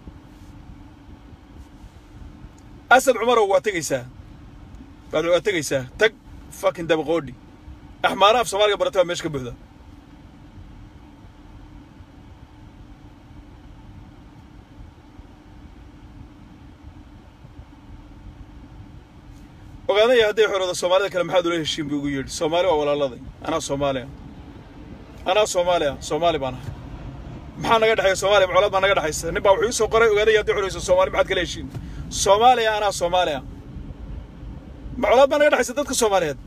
asad cumarow waa tegaysaa baad waa tegaysaa tag fakin dabaqoodhi axmaara af soomaaliga barata baa meesha ka buuxda ogaadaya hadday xorooda soomaalida kale maxaad ula heshiin buu igu yidhi soomaali waa walaaladay anaa soomaaliya anaa soomaaliya soomaali baan ahay maxaa naga dhexeeya soomaaliya macolaad baa naga dhexaysa nin baa wuxuu ii soo qoray ogaaday haddii xunayso soomaali maxaad kala heshiin soomaaliya anaa soomaaliya macolaad baa naga dhexaysa dadka soomaaliyeed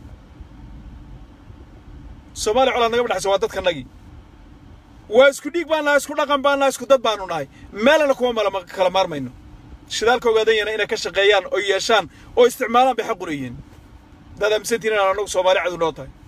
soomaaliya colaad naga dhexaysa waa dadkanagii waa isku dhiig baan nahay isku dhaqan baan nahay isku dad baanu nahay meelana kuma mala kala maarmayno shidaalka ogaadanyana inay ka shaqeeyaan oo yeeshaan oo isticmaalaan bay xaq u leeyihiin dad aaminsantiin inaan anagu soomaali cadu noo tahay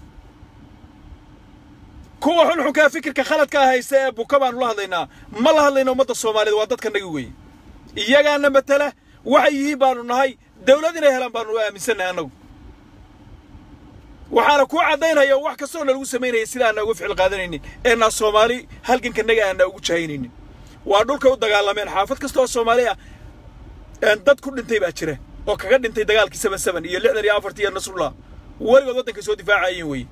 kuwa xunxunkaa fikirka khaladkaa haysta ee buka baanu la hadlaynaa ma la hadlayno ummadda soomaaliyeed waa dadkanagi weeye iyagaana matala waxay yihiin baanu nahay dawlad inay helaan baanu aaminsannahay annagu waxaana kuu caddaynaya wax kastoo nalagu samaynaya sida aanna uga ficil qaadanaynin eennaa soomaali halgankanaga aanna ugu jahaynaynin waa dhulka u dagaalameen xaafad kasta oo soomaali ah dad ku dhintay baa jira oo kaga dhintay dagaalkii seven seven iyo lixdan iyo afartii iyo nasrullah weligood waddankay soo difaacayeen weeye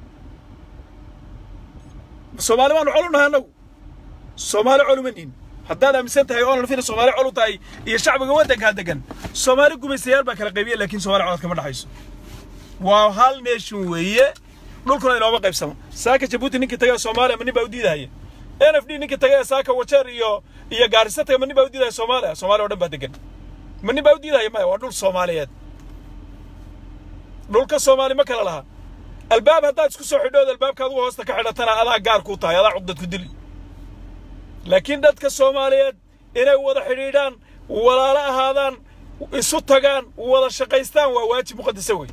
soomaali baanu col u nahay annagu soomaali col uma nihin haddaad aaminsan tahay oo nalfina soomaali col u tahay iyo shacbiga waddankaa degan soomaali gumaystayaal baa kala qaybiya laakiin soomaali colaad kama dhexayso waa hal nation weeye dhulkuna inooma qaybsamo saaka jabuuti ninkii tagay soomaaliya ma nin baa u diidahaya n f d ninkii tagay saaka wajeer iyo iyo gaarisa tagay ma nin baa u diidahaya soomaaliya soomaaliya o dhan baa degan ma nin baa u diidahaya maya waa dhul soomaaliyeed dhulka soomaali ma kala laha albaab haddaad isku soo xidhood albaabka adugu hoosta ka xidhatana adaa gaar kuu tahay adaa cuqdad ku dili laakiin dadka soomaaliyeed inay wada xidhiidhaan walaalo ahaadaan isu tagaan wada shaqaystaan waa waajib muqadasa wey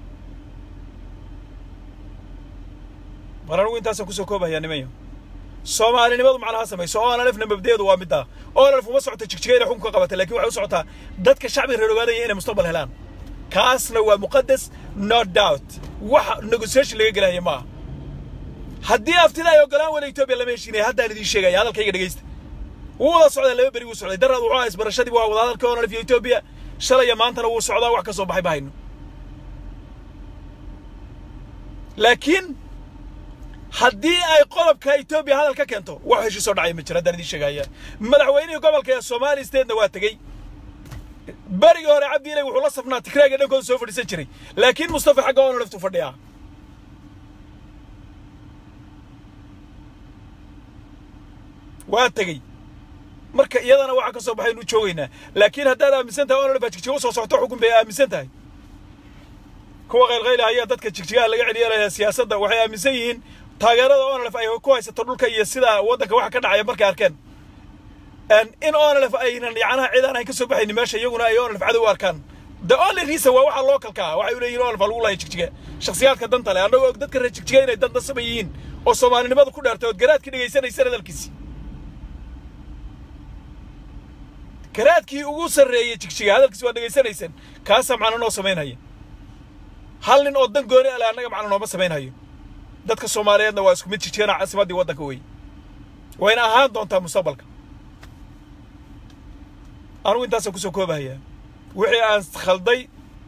mar anugu intaasaan kusoo koobahayaa nimanyo soomaalinimadu macnaha samayso oo analefna mabdeedu waa middaa oo analef uma socota jigjiga inay xukunka qabata lakin waxay u socotaa dadka shacbiga reer ogaadaya inay mustaqbal helaan kaasna waa muqadas no doubt wax negotiation laga gelahaya ma aha haddii aftida ay ogolaan wada etoobiya lama heshiinaya haddaan idiin sheegaya hadalkayga dhegaysta wuu wada socdaa laba beri wuu socday daraad wuxuu ahaa isbarashadii waa wada hadalka onalef iyo etoobiya shalaya maantana wuu socdaa wax ka soo baxay bahayno laakiin haddii ay qodobka etoobiya hadal ka keento wax heshiisoo dhacaya ma jira haddaan idiin sheegaya madaxweynihii gobolka ee somali statena waa tegey berigii hore cabdi ilay wuxuu la safnaa tigraaga dhankooda soo fadhiisan jiray laakiin mustafa xagga oona laftu fadhiyaa waa tegey marka iyadana waxaa ka soo baxaynu joogaynaa laakiin haddaad aaminsan tahay oona jigjiga usoo socoto xukun bay aaminsan tahay kuwa qaylqayla ayaa dadka jigjigaha laga celiyelaya siyaasadda waxay aaminsan yihiin taageerada onalef ay ku haysato dhulka iyo sida waddanka waxa ka dhacaya markay arkeen in onalef aynan yacnaha cid aan ka soo baxaynin meesha iyaguna ay onalef cadow u arkaan the only reason waa waxa localka ah waxay u leeyihin onalef lagu laaya jigjiga shakhsiyaadka danta leh annagoo og dadka reer jigjiga inay dan dasaba yihiin oo soomaalinimada ku dheertay ood garaadkii dhegaysanaysan hadalkiisi garaadkii ugu sarreeyey jigjiga hadalkiisi waa dhegaysanaysaan kaasaa macno noo samaynaya hal nin oo dan gooni ale annaga macno nooma samaynhayo dadka soomaaliyeedna waa isku mid jijigana caasimaddii waddanka wey wayna ahaan doontaa mustaqbalka anugu intaasaan kusoo koobahayaa wixii aan khalday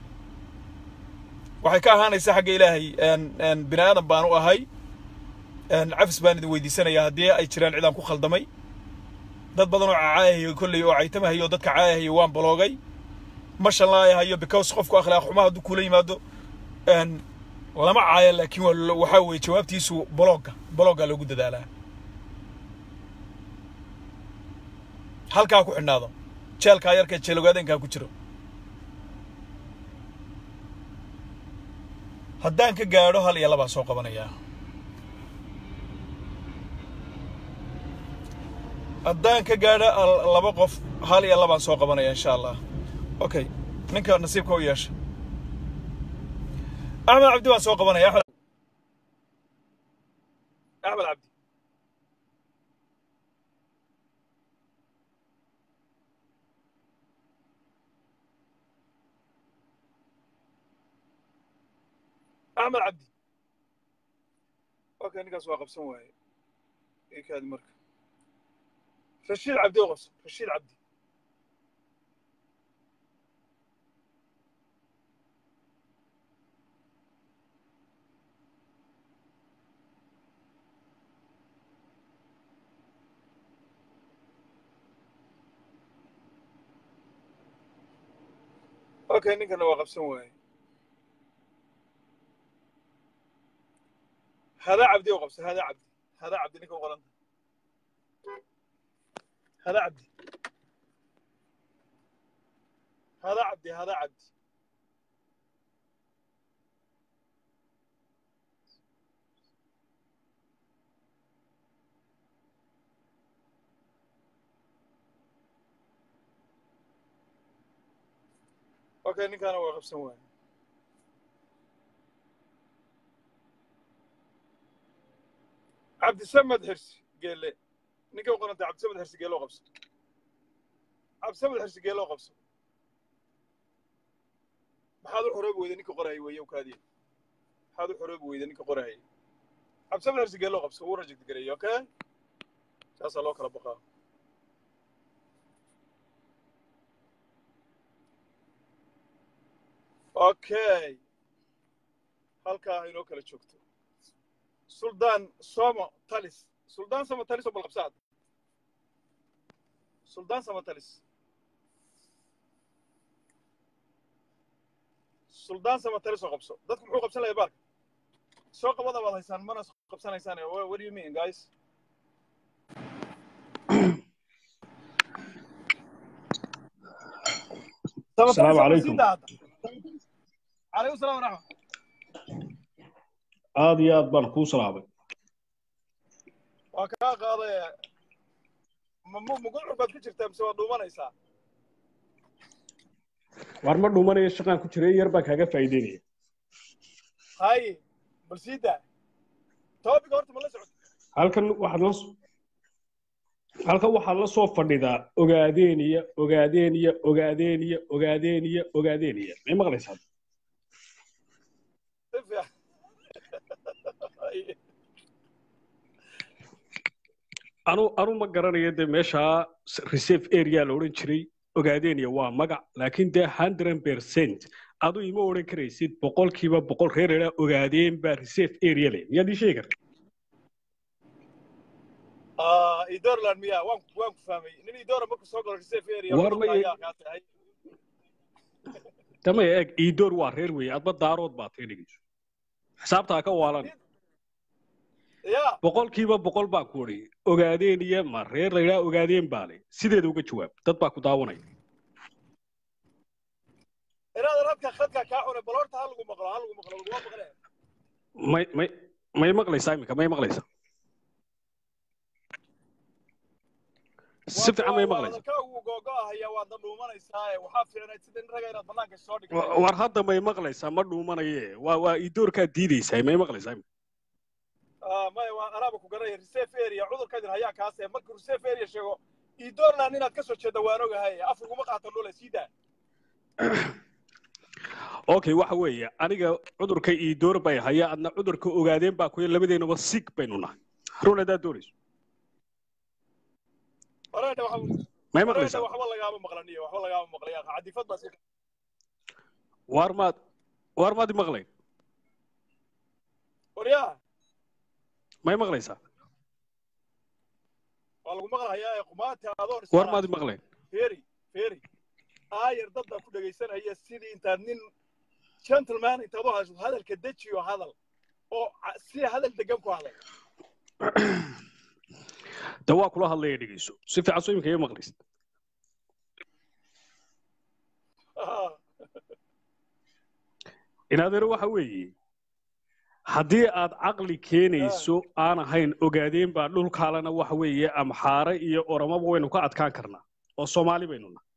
waxay ka ahaanaysaa xagga ilaahay bini aadan baan u ahay cafis baan idin weydiisanayaa haddii ay jiraan cidaan ku khaldamay dad badan oo caayahayo kolley oo caytamahayo oo dadka caayahayo waan baloogay ma shanlaayahayo because qofku akhlaaq xumaa hadduu kuula yimaado lama caayo laakiin waxaa weeye jawaabtiisu bologga bologgaa loogu dadaalaa halkaa ku xidhnaado jeelkaa yarka jeelogaadankaa ku jiro haddaan ka gaadho hal iyo labaan soo qabanayaa haddaan ka gaadho laba qof hal iyo labaan soo qabanaya insha allah okay ninka nasiibka u yeesha axmed cabdi waan soo qabanaya axmed axmed cabdi axmed cabdi okay ninkaas waa qabsan waaye ikaadi marka rashiid cabdi oo qabsan rashiid cabdi okay ninkana waa qabsan waaye hadaa cabdi oo qabsan hadaa cabdi hadaa cabdi ninka u qoranta hada cabdi hada cabdi hada cabdi okay ninkaana waa qabsan waaya cabdisamed xirsi geele ninka u qoranta cabdisamed xirsi geele oo qabso cabdisamed xirsi geele oo qabso maxaad u xoroobi weyda ninka qorahaya weeye kaadiya maxaad u xoroobi weyda ninka qorahaya cabdisamed xirsi geele oo qabso wuu raject gareeyey okay saasaa loo kala baqaa okay halkaa inoo kala joogto suldaan somo talis suldaan somo talis oo balqabsaad suldaan somo talis suldaan somo talis oo qabso dadku muxuu qabsan layaa baarka soo qabada baad haysaan mana qabsanaysaan what do you mean guys السلام عليكم عليكم السلام ورحمة aad iyo aad baan kuu salaamay waa kaa qaaday mugucur baad ku jirtaa mise waa dhuumanaysaa war ma dhuumanaya shaqaan ku jiray yar baan kaaga faa'iideynaya haye bal sii daa toobiga horta ma la socota halkan waxaad la halkan waxaad la soo fadhidaa ogaadeeniya ogaadeeniya ogaadeeniya ogaadeeniya ogaadeeniya may maqlaysaa si fiican anu anu ma garanayo dee meeshaa reserve area la odhan jiray ogaadeeniya waa magac laakiin dee hundred percent adu ima odhan karaysid boqolkiiba boqol reer eraa ogaadeen baa reserve area leh miyaad ii sheegi karta idorland miya waan waan ku fahmay nin idora marku soo galo reserve area War ma ayaa kaa tahay damaya eeg iidoor waa reer weeye adba daarood baa taga dhegeyso xisaabtaa ka waalan ya boqolkiiba boqol baa ku odhi ogaadeen iyo ma reer la yidhaha ogaadeen baa leh sideeda uga jawaab dad baa ku daawanaya inaad radka khadka kaa xunay bal horta ha lagu maqlo ha lagu maqlo laguma maqle may may may maqlaysaa iminka may maqlaysaa si fiican may maqlaysaa hadalka ugu googo'ahaya waadna dhuumanaysaa waxaa fiicnayd sida nin raga inaad banaanka soo Wa- dhigtay war hadda may maqlaysaa ma dhuumanaye waa waa iidoorkaa diidaysaa may maqlaysaa iminka Ah, maya waa anaaba ku garanaya reserve area cudurkadin hayaa kaase markuu reserve area sheego idorland inaad ka soo jeedda waan ogahay af uguma qaato dhule sii daa okay waxa weeye aniga cudurka iidoor bay haya adna cudurka ogaadeen baa kuya labadeenaba sig baynu nahay run haddaad doonayso horeedha waxa may horeedha maqlaysaa waxba lagaama maqlaniyo waxba lagaama maqlaya cadifad baa si waar maad waar maad i maqlayn waryaa may maqlaysaa waa lagu maqlahayaa ee qumaata adoon waar maad i maqlayn feri feri aayar dad baa ku dhegaysanaya sidii intaad nin gentleman intaad u hayso hadalka dejiyo hadal oo ca- si hadal degan ku hadal de waa kula hadlaya dhegeyso si fiican soo iminka iga maqlaysid Ah, inadeero waxa weeye haddii aad caqli keenayso aan ahayn ogaadeen baa dhulkaalena waxa weeye amxaare iyo oromaba waynu ka adkaan karnaa oo soomaali baynu nahay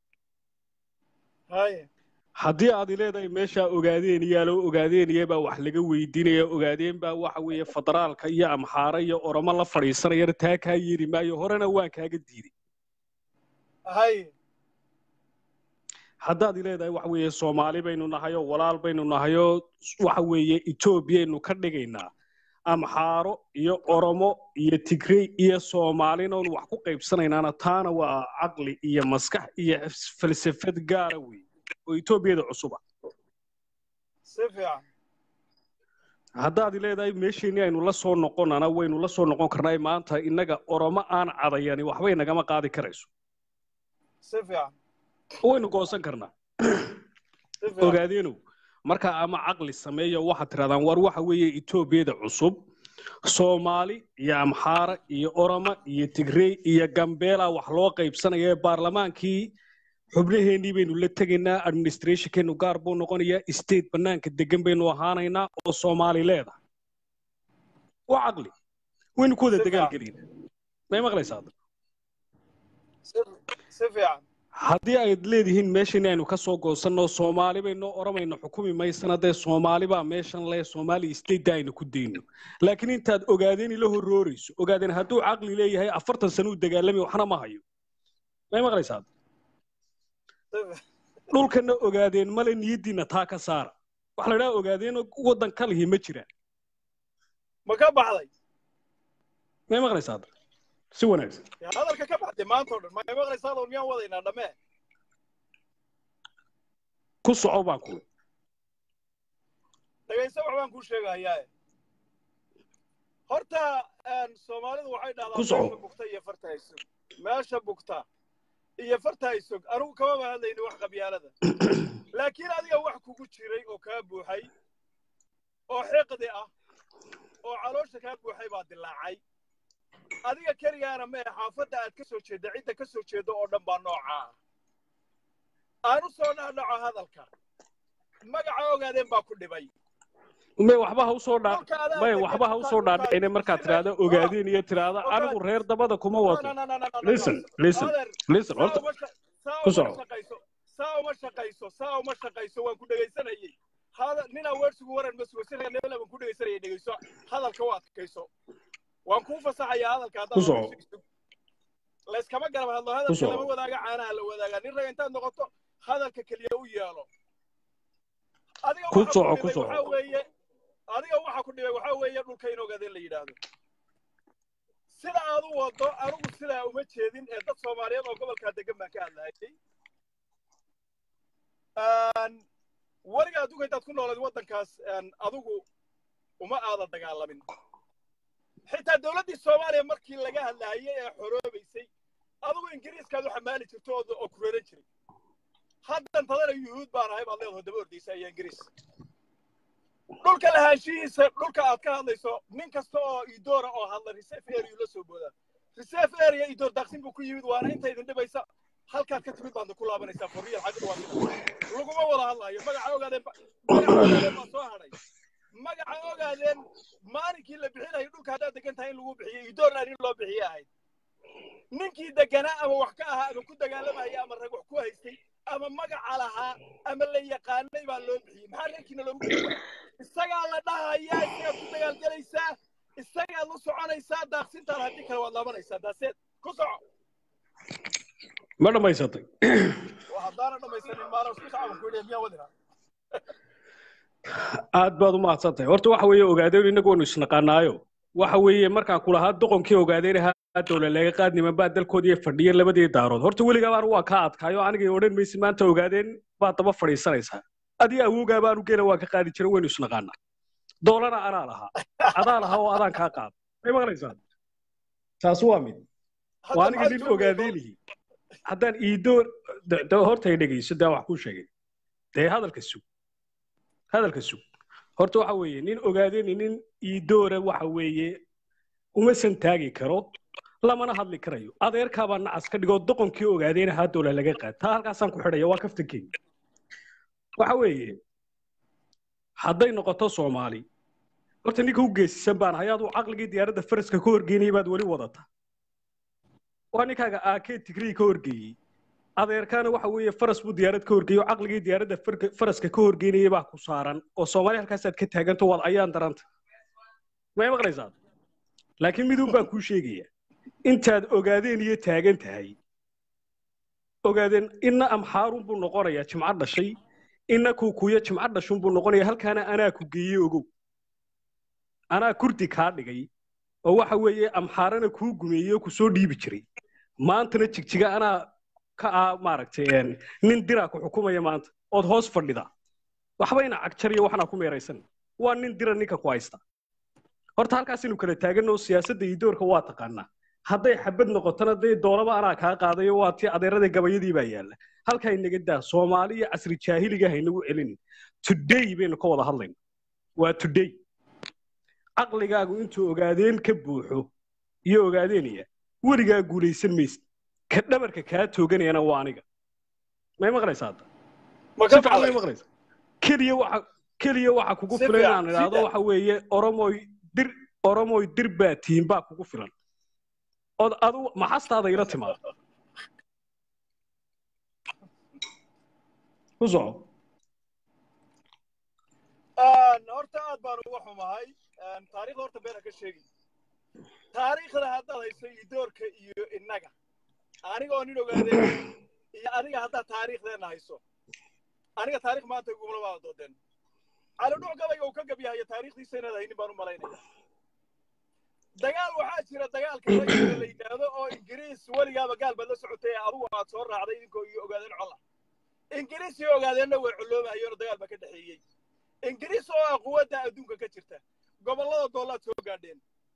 haye haddii aad leedahay meeshaa ogaadeen yaalo ogaadeenaya baa wax laga weydiinaya ogaadeen baa waxa weeye federaalka iyo amxaare iyo oromo la fadhiisanayana taa kaa yeeri maayo horena waan kaaga diiday haye haddaad leedahay waxa weeye soomaali baynu nahay oo walaal baynu nahay oo waxa weeye etoobiyaynu ka dhigaynaa amxaaro iyo oromo iyo tigrey iyo soomaalina oon wax ku qaybsanaynaana taana waa caqli iyo maskax iyo falsafad gaara weeye oo etoobiyada cusuba si fiican haddaad leedahay meesheenii aynu la soo noqonana waynu la soo noqon karnaa maanta innaga oromo aan cadayani waxbay nagama qaadi karayso si fiican waynu goosan karnaa si fiican ogaadeenow marka ama caqli sameeyo waxaad tirahdaan war waxa weeye etoobiyada cusub soomaali iyo amxaara iyo oroma iyo tigrey iyo gambeela wax loo qaybsanaya ee baarlamaankii xubnaheennii baynu la tegaynaa administrationkeenu gaar buu noqonayaa state bannaanka degan baynu ahaanaynaa oo soomaali leedahay waa caqli waynu ku wada Si dagaal fiican. gelina may maqlaysaa si fiican haddii ayd leedihiin meeshan aynu ka soo goosanno soomaali baynu oromayno xukumi maysana dee soomaali baa meeshan le soomaali stateda aynu ku dayno laakiin intaad ogaadeen ila horoorayso ogaadeen hadduu caqli leeyahay afartan sano u dagaalami waxna ma hayo may maqlaysaa dhulkana ogaadeen male niyaddiina taa ka saara waxa la idhaha ogaadeen waddan ka lihi ma jiraan ma ka baxday may maqlaysaa si wanaagsan yaa hadalka ka baxday maanta oo dhan ma maqlaysaa oo miyaan wadaynaa dhammee ku soco baan ku dhegayso wax baan kuu sheegahayaa horta een, soomaalidu waxay Ku dhahdaa soco. meesha bugta iyo farta haysog meesha bugta iyo farta haysog anigu kamaba hadlayni wax qabyaalada laakiin adiga wax kugu jiray oo kaa buuxay oo xiqdi ah oo caloosha kaa buuxay baa dilaacay adiga keligaana mee xaafadda aad ka soo jeedda cidda ka soo jeedda oo dhan baa noocaa aan u soo dhaadhaco hadalka magaca ogaadeen baa ku dhibay may waxba ha usoo dhaa Dhulka adaa may degan, waxba ha usoo dhulka- dhaadhicine markaad tidhaahdo ogaadeen iyo tidhaahdo Ogaad. anigu reer dabada kuma No, wato no, no, no, no, no, no, listen no. listen Adeer, listen saa horta uma sha- saa Ku uma soco. shaqayso saa uma shaqayso saa uma shaqayso waan ku dhegaysanayay hada ninaa weersigu waran ma sugo sina nebel baan ku dhegaysanayay dhegayso hadalka u adkayso waan kuu fasaxayaa hadalka Ku soco. haddaad layskama garab hadlo Ku hadalka soco. lama wadaaga caanaha la wadaagaa nin rag intaad noqoto hadalka keliya u yeelo adiga Ku waxa soco, ku dhibay soco. waxaa weeye adiga waxa ku dhibay waxaa weeye dhulka in ogaadeen la yidhaahdo sida aad u wado anigu sidaa uma jeedin ee dad soomaaliyeed oo gobolkaa degan baan ka hadlayay Een, weliga adduunka intaad ku noolayd waddankaas een, adigu uma aada dagaalamin xitaa dowladdii soomaaliya markii laga hadlaayay ee xoroobaysay adigu ingiriiskaad u xamaali jirto oo oo kureeran jiray haddan tadana yuhuud baan ahay baad leedaho daba ordaysa iyo ingiriis dhulka lahaanshihiisa dhulka aad ka hadlayso nin kasta oo idoora oo hadla reserve area la soo boodaa reserve area idoor daaqsin buu ku yimid waana inta idin dhibaysa halkaad ka timid baad ku laabanaysaa forriyal xagga waa sida laguma wada hadlayo magaca ogaadeen ba- magaca ogaadeen baa soo hadhay magaca ogaadeen maalinkii la bixinayay dhulka haddaad degan tahay in lagu bixiyey idoorna in loo bixiye ahayd ninkii deganaa ama wax ka ahaa ama ku dagaalamaya ama rag wax ku haystay ama magaca lahaa ama la yaqaanay baa loo bixiyey maxaa reerkiina loogu bixiyey isagaa la dhahayaa isagaad ku dagaalgelaysaa isagaad la soconaysaa daaqsintaan haddii kale waad laabanaysaa daaseed ku soco ma dhammaysatay waa haddaana dhammaysanin maala isku sacaban ku yidhi miyaa wadina aad baad u mahadsantahay horta waxa weeye ogaadeen innagu waynu isnaqaanaayo waxa weeye markaan ku lahaa doqonkii ogaadeen ahaa dowla laga qaad niman baa dalkoodii fadhiya labadii daarood horta weligaa baan waa ka adkaayo anigay odhan maysi maanta ogaadeen baad daba fadhiisanaysaa adii awoogaa baanu geela waa ka qaadi jiray waynu isnaqaanaa doolana anaa lahaa adaa lahaa oo adaan kaa qaada may maqlaysaa taas waa mid waa aniga nin ogaadeenihi haddaan iidoor de- de horta ay dhegayso daa wax kuu sheegay dee hadalka sug hadalka sug horta waxa weeye nin ogaadeeni nin iidoora waxa weeye uma santaagi karo lamana hadli karayo adeerkaabaa nacas ka dhigoo doqonkii ogaadeen ahaa dowla laga qaad taa halkaasaan ku xidhaya waa kaftankeena waxa weeye hadday noqoto soomaali horta ninka u geesisan baan ahay aduu caqligii diyaaradda faraska ka horgeynayay baad weli wadata waa ninkaaga aakee tigrii ka horgeeyey adeerkaana waxa weeye faras buu diyaarad ka horgeeyey oo caqligii diyaaradda farka- faraska ka horgeynayay baa ku saaran oo soomaali halkaasaad ka taaganto waad ayaan daranta may maqlaysaa laakiin midun baan kuu sheegaya intaad ogaadeen iyo taagan tahay ogaadeen inna amxaarun buu noqonayaa jimco dhashay inna kuukuyo jimco dhashun buu noqonayaa halkaana anaa ku geeyey ogow anaa kurdi kaa dhigay oo waxa weeye amxaarana kuu gumeeyey oo kusoo dhiibi jiray maantana jigjiga anaa ka ah maaragtay een, nin diraa ku xukumaya maanta ood hoos fadhida waxba ina cagjar iyo waxnaa ku meeraysan waa nin dira ninka ku haysta horta halkaasaynu kala taaganoo siyaasadda iyo doorka waa taqaanaa hadday xabad noqotona dee doolaba anaa kaa qaadayo waa tii adeerada gabayadii baa yaalla halkaa inaga daa soomaali iyo casri jaahiliga haynagu celin today baynu ka wada hadlayna waa today caqligaagu intuu ogaadeen ka buuxo iyo ogaadeenaya weligaa guulaysan maysid ka dhabarka kaa tooganayana waa aniga may maqlaysaa hadda ma si ka fiican may baxday maqlaysaa keliya waxa keliya waxa kugu Si filan fiican, inaan idhaahdo sida- waxa weeye oromoy dir oromoy dir baa tihiin baa kugu filan od adu maxastaada ila timaado u soco horta aad baan uga xumahay taariikhda horta beena ka sheegi taariikhda haddaad hayso iyo doorka iyo innaga anigoo nin ogaadeen iyo adiga haddaad taariikhdeenna hayso aniga taarikh maanta igumala waada doodeen calidhuc gabayga uu ka gabyahayo taariikhdiisa inaad haynin baan u malaynaya dagaal waxaa jira dagaalka ragga la yidhaahdo oo ingiriis weligaaba gaal baad la socotay ee adugu aad soo raacday idinkoo iyo ogaadeen cola ingiriis iyo ogaadeenna way coloobahayoona dagaal baa ka dhexeeyey ingiriis oo ah quwadda adduunka ka jirta gobollada doolaad soo gaadheen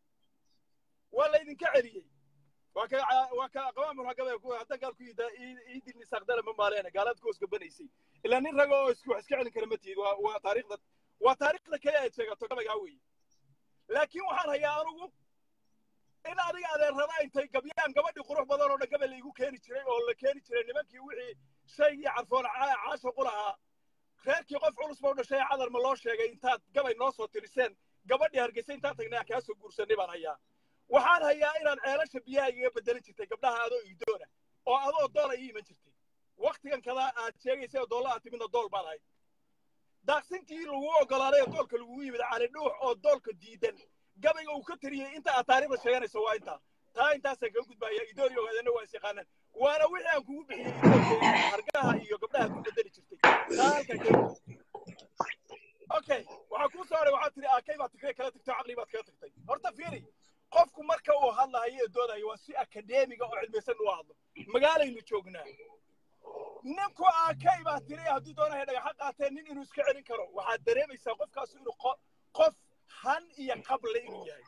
waa laydinka celiyey waa ka waa ka qawaamul hagabay ku hadda gaalku yida iidin isaqdala ma maaleena gaalaad ku hoosgabanaysay ilaa nin raga oo isku wax iska celin kara ma tihid waa waa taariikhda waa taariikhda kale aad sheegato gabaygaa weeye laakiin waxaan hayaa anugu in adiga adeerrada intay gabyaan gabadhii qurux badan oo dhan gabay laygu keeni jiray oo la keeni jiray nimankii wixii shaygii carfoon ca- caashiqu lahaa reerkii qof culus ba u dhashay ee cadar ma loo sheegay intaad gabay noo soo tiriseen gabadhii hargeysa intaan tagnay aan kaa soo guursanay baan hayaa waxaan hayaa inaad ceelasha biyaha igaga bedelan jirtay gabdhaha adoo iidoona oo adoo doola ii iman jirtay waktigan kada aad sheegaysay oo doolla aad timidna dool baad ahayd daaqsintii lagu ogolaaday oo doolka lagugu yimid cali dhuux oo doolka diidan gabayga uu ka tiriyey inta aad taariikhda sheeganayso waa intaa taa intaasaan kaga gudbaya idoor iyo ogaadana waa is yaqaanaan waana wixii aan kugu bixiyey idoorka hargaha iyo gabdhaha ku bedeli jirtay taa halkan kaga okay waxaa kuu soo haray waxaad tiri akay baad tigray kala tagtay caqli baad kaga tagtay horta fiiri qofku marka uu hadlahayo ee doodayo waa si akadeemiga oo cilmiysan u hadlo magaalaynu joognaa ninku akay baa tiri hadduu doonayo dhagaxa qaateen nin inuu iska celin karo waxaad dareemaysaa qofkaasu inuu qo- qof han iyo qable inuu yahay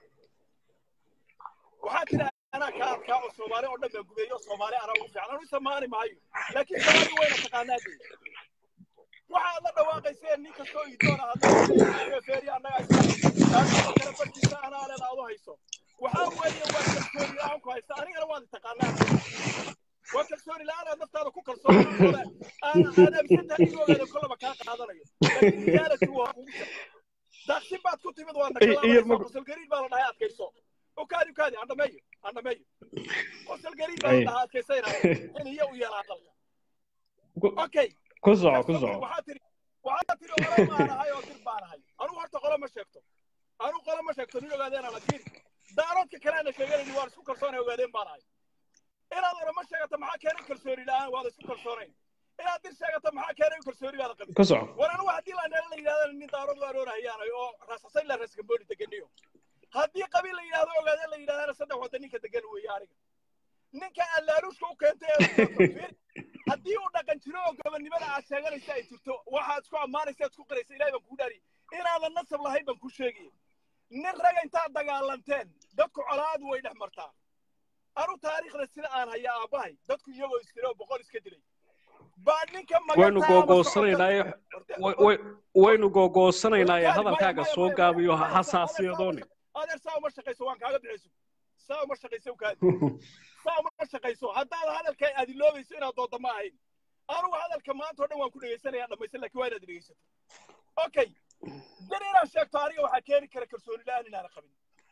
waxaa tiri anaa kaa adkaa oo soomaali oo dhan baa gubeeyo oo soomaali anaa ugu fiican anu isamaani maayo laakiin soomaali wayna taqaanaa dee waxaad la dhawaaqayseen nin kastoo idoona hadlafeeri annaga kala barkiisa anaa leeda adu hayso waxaa weeye waa kalsooni la-aan ku haysta anigana waad taqaanaa waa kalsooni la-aan aad naftaada ku kalsoon aad aaminsantahay in ogaada kollaba kaa qaadanayo laakiin reality waa kugu shaq daaqsin baad ku timid waa Iyo- iyo nagalaanaysa mag- qosol gariir baa la dhahay adkayso ukaadi ukaadi aan dhameeyo aan dhameeyo qosol gariir baa la Ay. dhahaa adkaysaynaya in iyo u yeelaa dalka okay ku soco ku soco waxaa tiri waxaa tiri qolo baan ahay oo dir baan ahay anugu horta qolo ma sheegto anugu qolo ma sheegto nin ogaadeen laakiin daaroodka kale ana sheeganayni waan isku kalsoonay ogaadeen baan ahay inaad ora ma sheegato maxaa keenay kalsooni la-aan waad isku kalsoonayn inaad dir sheegato maxaa keenay kalsooni baad qabin ku soco war anigu haddii la neela la yidhahdo nin daarood waan oonahayaanay oo raasasay la raskambooni deganiyo haddii qabiil la yidhahdo ogaadeen la yidhahdana saddex wadda ninka degan weeye aniga ninka allaaluushka u keentay ee haddii uu dhaqan jiro oo gobonnimada aad sheeganaysa ay jirto waxaad isku ammaanaysa aad isku qiraysa ilahay baan kugu dhaariy inaadan nasab lahayn baan kuu sheegaya nin raga intaad dagaalanteen dadku colaadu way dhex martaa anu taariikhda sida aan haya aabbahay dadku iyagoo isdilay oo boqol iska dilay baa ninka waynu magantaa ama googoosanaynaaye socodka- way- way- waynu googoosanaynaaye hadalkaaga soo gaabiyo ha xasaasiyadooni adeer saa uma shaqayso waan kaaga bixayso saa uma shaqayso ukaadi saa uma shaqayso haddaad hadalka aad iloobayso inaad doodda ma ahayn anugu hadalka maanta oo dhan waan ku dhegaysanaya dhammaysan laakiin waa inaad dhegaysato okay dir inaad sheegto aniga waxaa keeni kara kalsooni la-aan inaana qabin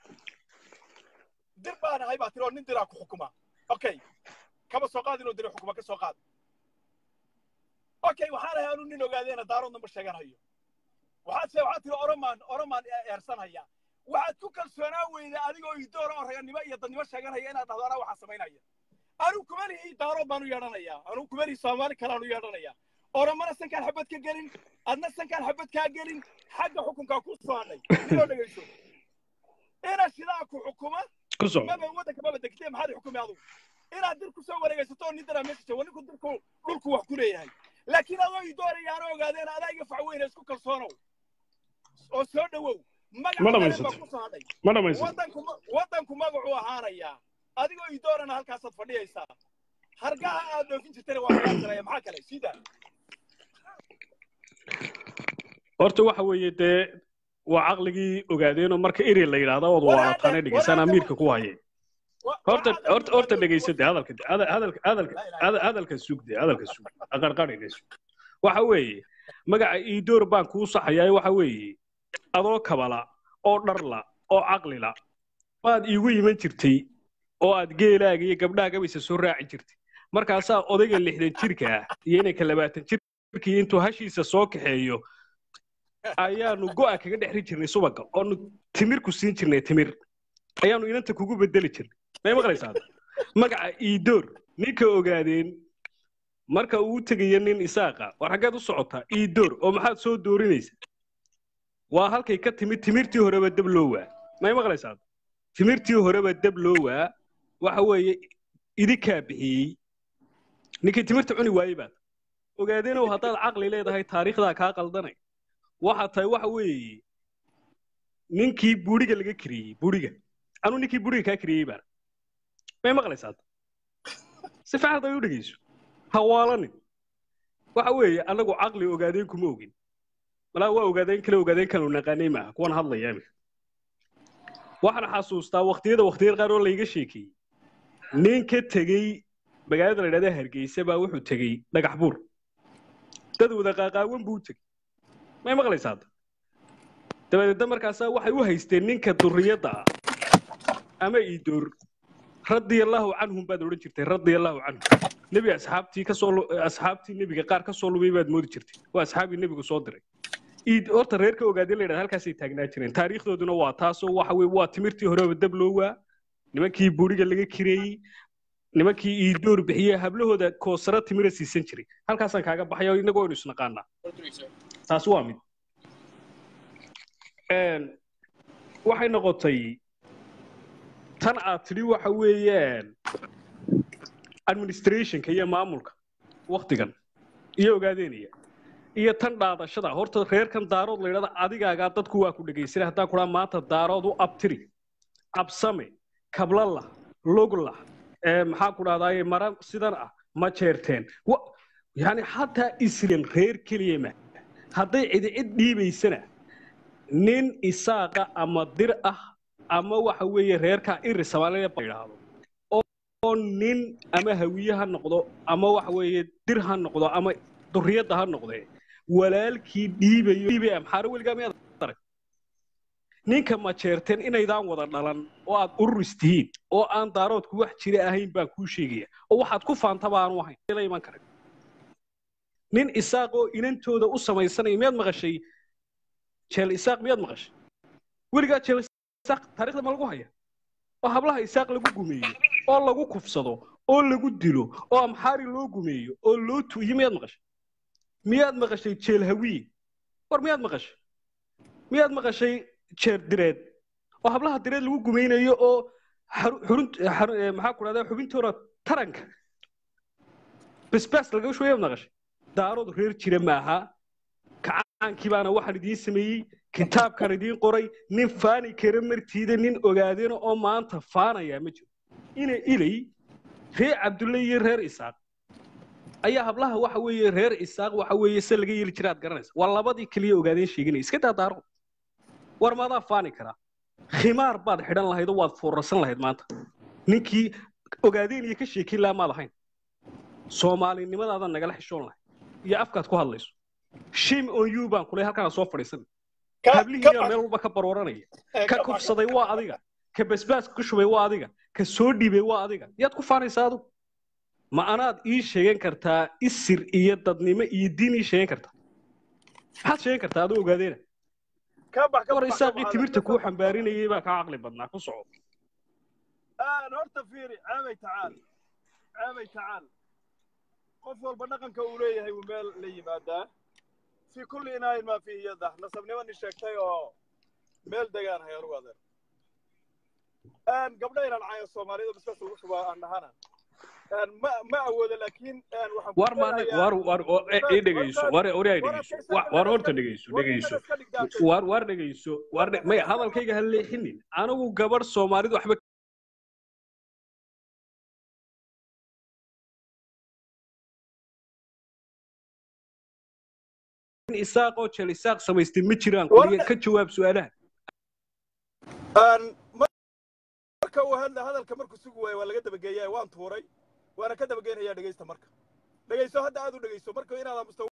dir baan ahay baa tiri oo nin diraa ku xukuma okay kaba soo qaad inuu diri xukuma ka soo qaad okay waxaan ahay anu nin ogaadeena daaroodna ma sheeganayo waxaad se waxaad tiri oromaan oromaan eersanaya waxaad ku kalsoonaa weyda adigoo idoora oo raganimo iyo dadnimo sheeganaya inaad dhahdo anaa waxaa samaynaya anigu kuma lihi daarood baan u yeedhanayaa anigu kuma lihi soomaali kalean u yeedhanayaa oromana sankaan xabad ka gelin adna sankaan xabad kaa gelin xagga xukunkaa ku soo hadhay inoo dhegayso ina shidaa ku xukuma ku soco maba waddanka maba degtee maxaad xukumi adugu inaad dir ku soo wareegaysato oo nin daraa meesha jooga ninku dirku dhulku wax ku leeyahay laakiin adoo idoorayaana ogaadeen adaa iga fac weyne isku kalsoonow oo soo dhowow Ma magaca dhamaysato. baa ku soo hadhay ma dhamaysa waddanku ma- waddanku magacuu ahaanayaa adigoo idoorana halkaasaad fadhiyaysaa hargaha aad dhoofin jirtana waa kaasaraya maxaa kale sida horta waxa weeye dee waa caqligii ogaadeenoo marka eri la yidhaahdo ood waalataan dhegeysaan amiirka ku haye horta horta horta dhegeyso de hadalka de hada- hadalka hadalka hada- hadalka sug de hadalka sug aqarqariga sug waxa weeye magaca iidoor baan kuu saxayaa waxa weeye adoo kabala oo dharla oo caqlila baad iigu iman jirtay oo aad geelaaga iyo gabdhaha gabaysa soo raaci jirtay markaasaa odayga lixdan jirka ah iyo inanka labaatan jirkii intuu hashiisa soo kaxeeyo ayaanu go'a kaga dhexri jirnay subaga oonu timir ku siin jirnay timir ayaanu inanta kugu bedeli jirnay may maqlaysaa magaca iidoor ninka ogaadeen marka uu tegayo nin isaaqa war xaggeed u socotaa iidoor oo maxaad soo doorinaysa waa halkay ka timid timirtii horeba dab loo waa may maqlaysaa timirtii horeba dab loo waa waxa weeye idinkaa bixiyey ninkii timirta cuni waayey baad ogaadeenow haddaad caqli leedahay taariikhdaa kaa qaldanay waxa tahay waxa weeye ninkii buuriga laga kiriyey buuriga anuu ninkii buuriga kaa kiriyey baan may maqlaysaa si fiican hadday u dhegeyso hawaalanin waxa weeye annagu caqli ogaadeen kuma ogin malaa waa ogaadeen kale ogaadeen kale naqaanay maaha kuwan hadlaya imika waxaan xasuustaa waqtiyada waqtiyada qaar oo layga sheekeeyey nin ka tegey magaalada la yidhahda hargeysa baa wuxuu tegey dhagax buur dad wada qaaqaawan buu u tegey may maqlaysaa hadda dabadeedna markaasaa waxay u haysteen ninka durriyadda ah ama iidoor radiallahu canhum baad odhan jirtay radiallahu canhum nebi asxaabtii kasoo lu- asxaabtii nebiga qaar ka soo lumay baad moodi jirtay waa asxaabii nebigu soo diray iid horta reerka ogaadeen la yidhahda halkaasay taagnaa jireen taariikhdooduna waa taasoo waxa weye waa timirtii horeba dab loo waa nimankii buuriga laga kireeyey nimankii iidoor bixiyey hablahooda koosara timira siisan jiray halkaasaan kaaga baxaya oo innagoo aynu isnaqaanaa taas waa mid Een, waxay noqotay tan aad tidhi waxa weeyaan administrationka iyo maamulka waktigan iyo ogaadeynaya iyo tan dhaadashada horta reerkan daarood la yidhahda adigaagaa dadku waa ku dhegaysanay haddaan kudhaa maanta daarood u abtiri absame kablala logla ee maxaa ku dhahdaye mara sidan ah ma jeerteen Wa- yani xataa islan reer keliya ma hadday cidi cid dhiibaysana nin isaaqa ama dir ah ama waxa weeye reerkaa iri soomaaliya ba yidhaahdo oo nin ama hawiye ha noqdo ama waxa weeye dir ha noqdo ama durriyadda ha noqdee walaalkii dhiibayo dhiibay amxaaro weligaa miyaad arag ninka ma jeerteen inaydaan wada dhalan oo aad ururis tihiin oo aan daaroodku wax jira ahayn baan kuu sheegaya oo waxaad ku faanta baanu ahayn la iman karin nin isaaq oo inantooda u samaysanaya miyaad maqashay jeel isaaq miyaad maqashay weligaa jeel isaaq taariikhda ma lagu haya oo hablaha isaaq lagu gumeeyo oo lagu kufsado oo lagu dilo oo amxaari loo gumeeyo oo loo tuuyo miyaad maqashay miyaad maqashay jeel hawiye war miyaad maqashay miyaad maqashay jeer direed oo hablaha direed lagu gumeynayo oo xaru- xurun- xaru- eh, maxaa ku dhahdaa xubintoona taranka basbaas laga shooya maqashay daarood reer jira maaha kacaankii baana waxaan idiin sameeyey kitaabkan idiin qoray nin faani kara martiida nin ogaadeena oo maanta faanaya ma jiro ina ilay reer cabdulle iyo reer isaaq ayaa hablaha waxa weeye reer isaaq waxa weeye se laga yeeli jira aad garanaysa waa labadii keliya ogaadeen sheeganaya iska daa daaro war maadaa faani karaa khimaar baad xidhan lahayd oo waad foorarsan lahayd maanta ninkii ogaadeen iyo ka sheekin lahaa maad ahayn soomaalinimadaada nagala xishoon lahayd iyo afkaad ku hadlayso shame on you baan kuley halkaan soo fadhiisan hablihiina meel walba ka barooranaya ka kufsaday waa adiga ka basbaaska ku shubay waa adiga ka soo dhiibay waa adiga yaad ku faanaysaa adu ma anaad ii sheegan kartaa isir iyo dadnimo iyo diin ii sheegan kartaa maxaad sheegan kartaa adoo ogaadeena war isaaqii timirta kuu xambaarinayay baa kaa caqli badnaa ku soco horta fiiri caabay tacaal caabay tacaal qof walba dhaqanka uu leeyahay wuu meel la yimaadaa fi kulli inaayin maa fiihi yadah nasabnimo nin sheegtay oo meel degaan hay anugu adeer gabdha inaan caayo soomaaliyada basbas ugu shubaa aan dhahana ma ma awoodo laakiin waxaan ku war ma leeyahay- war war oo- e- ii dhegeyso war war ay dhegeyso Wa- war horta dhegeyso dhegeyso war war dhegeyso war dhe- may hadalkayga ha leexinin anigu gabadh soomaalidu waxba nin isaaq oo jeel isaaq samaystay ma jiraan War- qoliya ka jawaab su-aalaha marka uu hadla hadalka markuu sugi waayo waa laga dabageeyaa waan tuuray waana ka dabageynayaa dhegaysta marka dhegayso hadda aad u dhegayso marka inaad aamusto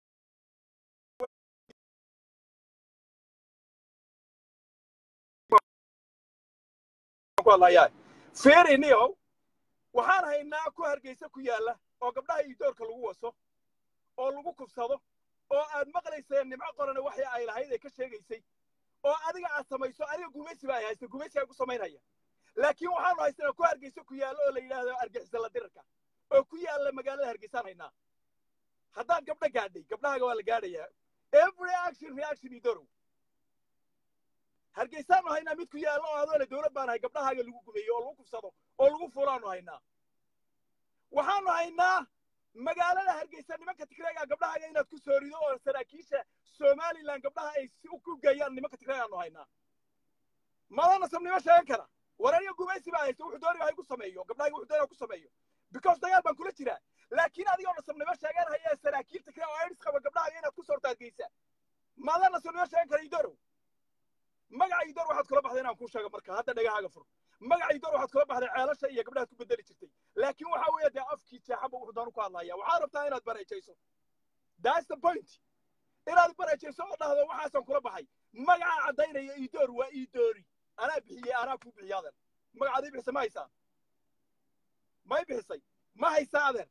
ku hadlayaa feeriniyow waxaan haynaa ku hargeysa ku yaalla oo gabdhaha iyo doorka lagu waso oo lagu kufsado oo aad maqlayseen nimco qorane waxii ay lahayd ee ka sheegaysay oo adiga aad samayso adiga gumaysi baa ay haysta gumaysi ay ku samaynaya laakiin waxaanu haystanaa ku hargeysa ku yaallo oo la yidhaahdo argixisa la dirarka oo ku yaalla magaalada hargeysaan haynaa haddaad gabdho gaadhay gabdhahaaga waa la gaadhayaa every action reaction idorow hargeysaanu haynaa mid ku yaallo oo adoole dowlad baan hay gabdhahaaga lagu gumeeyo oo lagu kufsado oo lagu fulaanu haynaa waxaanu haynaa magaalada hargeysa nimanka tigreega gabdhahaaga inaad ku soo rido oo saraakiisha somalilan gabdhaha ay si ku geeyaan nimanka tigreegaanu haynaa madana sabnimo sheegan kara warariya gumaysi baa haysta wuxuu doonaya ha igu sameeyo gabdhahayga wuxuu doonaya ku sameeyo because dagaal baan kula jiraa laakiin adigoo nasabnimo sheegan haya saraakiil tigre oo aids qaba gabdhahaaga inaad ku soorto hargeysa madana nasabnimo sheegan kara idorow magaca idor waxaad kula baxday inaan kuu sheego marka hadda dhagahaaga fur magaca idor waxaad kula baxday ceelasha iyo gabdhahaad ku bedeli jirtay laakiin waxa weeye dee afkii jeexaba wuxuu doonu ku hadlaya waxaad rabtaa inaad bareejayso that's the point inaad bareejayso oo dhahdo waxaasaan kula baxay magaca caddaynaya idoor waa idoori anaa bixiyey anaa kuu bixiyay adeer magacaadii bixisay ma haysaa may bixisay ma haysaa adeer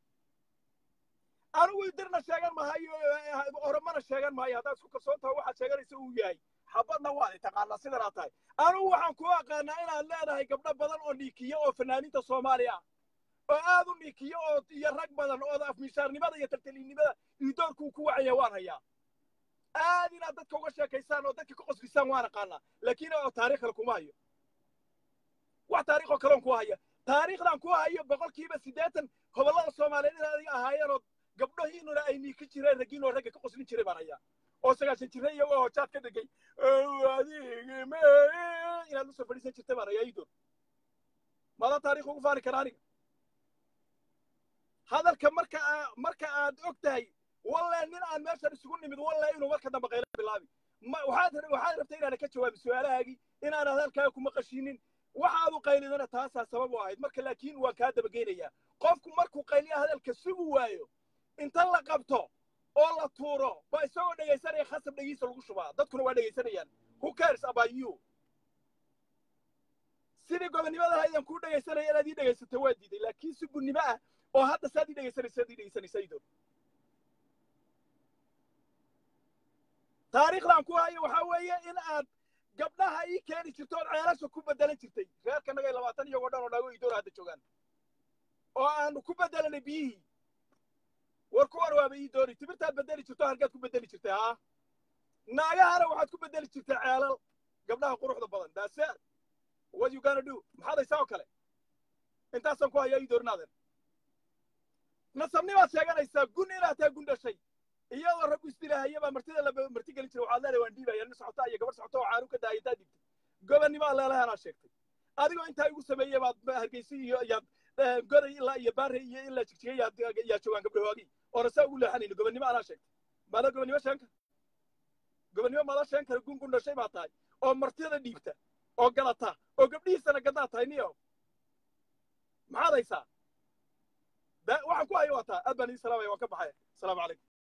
anigu idirna sheegan mahayo oromana sheegan maayo haddaad isku kalsoon tahay waxaad sheeganaysa uu yahay xabadna waad taqaanaa sidanaa tahay anigu waxaan ku aqaanaa inaad leedahay gabdho badan oo niikiyo oo fanaaniinta soomaaliya oo aad u niikiyo oo iyo rag badan oo afmishaarnimada iyo taltaliinnimada idoorkuu ku wacaya waan hayaa aad inaad dadka uga sheekaysaan oo dadka ka qoslisaan waan aqaanaa laakiin oo taariikh kale kuma hayo wax taariikhoo kaleon ku haya taariikhdan ku hayo boqolkiiba siddeetan gobollada soomaaliyeed in adiga ahaayeen oo gabdhahiinuna ay niiki jireen raggiinoo ragga ka qoslin jiray baan hayaa oo sagaashan jira iyagoo hojaad ka dhegay inaad usoo fadhiisan jirtay baan hayaa idoor mada taariikh ugu faani kara aniga hadalka marka marka aad og tahay walle nin aan meeshan isugu nimid walle inuu marka dambe qaylo bilaabi waxaad waxaad rabtay inaana ka jawaabin su-aalahaagii inaan hadalkaaga kuma qashinin waxaad u qaylidana taasaa sabab u ahayd marka laakiin waan kaa dabageynayaa qofku markuu qayliya hadalka sugi waayo inta la qabto oo la tuuro ba isagoo dhegaysanaya khasab dhegiisa lagu shubaa dadkuna waa dhegaysanayaan who cares about you sidii gobonnimada haydan kuu dhegaysanaya inaad ii dhegaysato waa diiday laakiin si gunnimo ah oo hadda saad ii dhegaysanaysa ad ii dhegaysanaysa idoon taariikhdan ku hayo waxaa weeye in aad gabdhaha ii keeni jirto ood ceelasha ku bedelan jirtay reerkanagay labaatan iyagoo dhan oo naago idoor hadda joogaan oo aanu ku bedelanay biyihii war ku warwaaba ii doori timirtaad bedeli jirto halkaad ku bedeli jirtay haa naagahana waxaad ku bedeli jirtay ceelal gabdhaha quruxda badan daase what you gonna do maxaad haysaa oo kale intaasaan ku hayaa ii doorinaaden nasabnimaad sheeganaysaa gun inaad tahay gun dhashay iyadoo raggu isdilaahayabaa martida la marti gelin jiray waxaad leedahay waan dhiibaya nin socota iyo gabar socota oo caanu ka daaya intaad dhibtay gobonnimo leelahanaa sheegtay adigoo intaa igu sameeyey baad hargeysa iyo yaad goday ilaa iyo baare iyo ilaa jigjiga yaad yaa joogaan gabdhahoogii oona saa ugu leexanayno gobonnimo anaa sheegtay maada gobonnimo sheegan kara gobonnimo maada sheegan kara gun gun dhashay baa tahay oo martida dhiibta oo galata oo gabdhihiisana gadaa tahay niyo maxaad haysaa waxaan ku hayo waa taa aad baan idin salaamaya waan ka baxaya asalaamu calaykum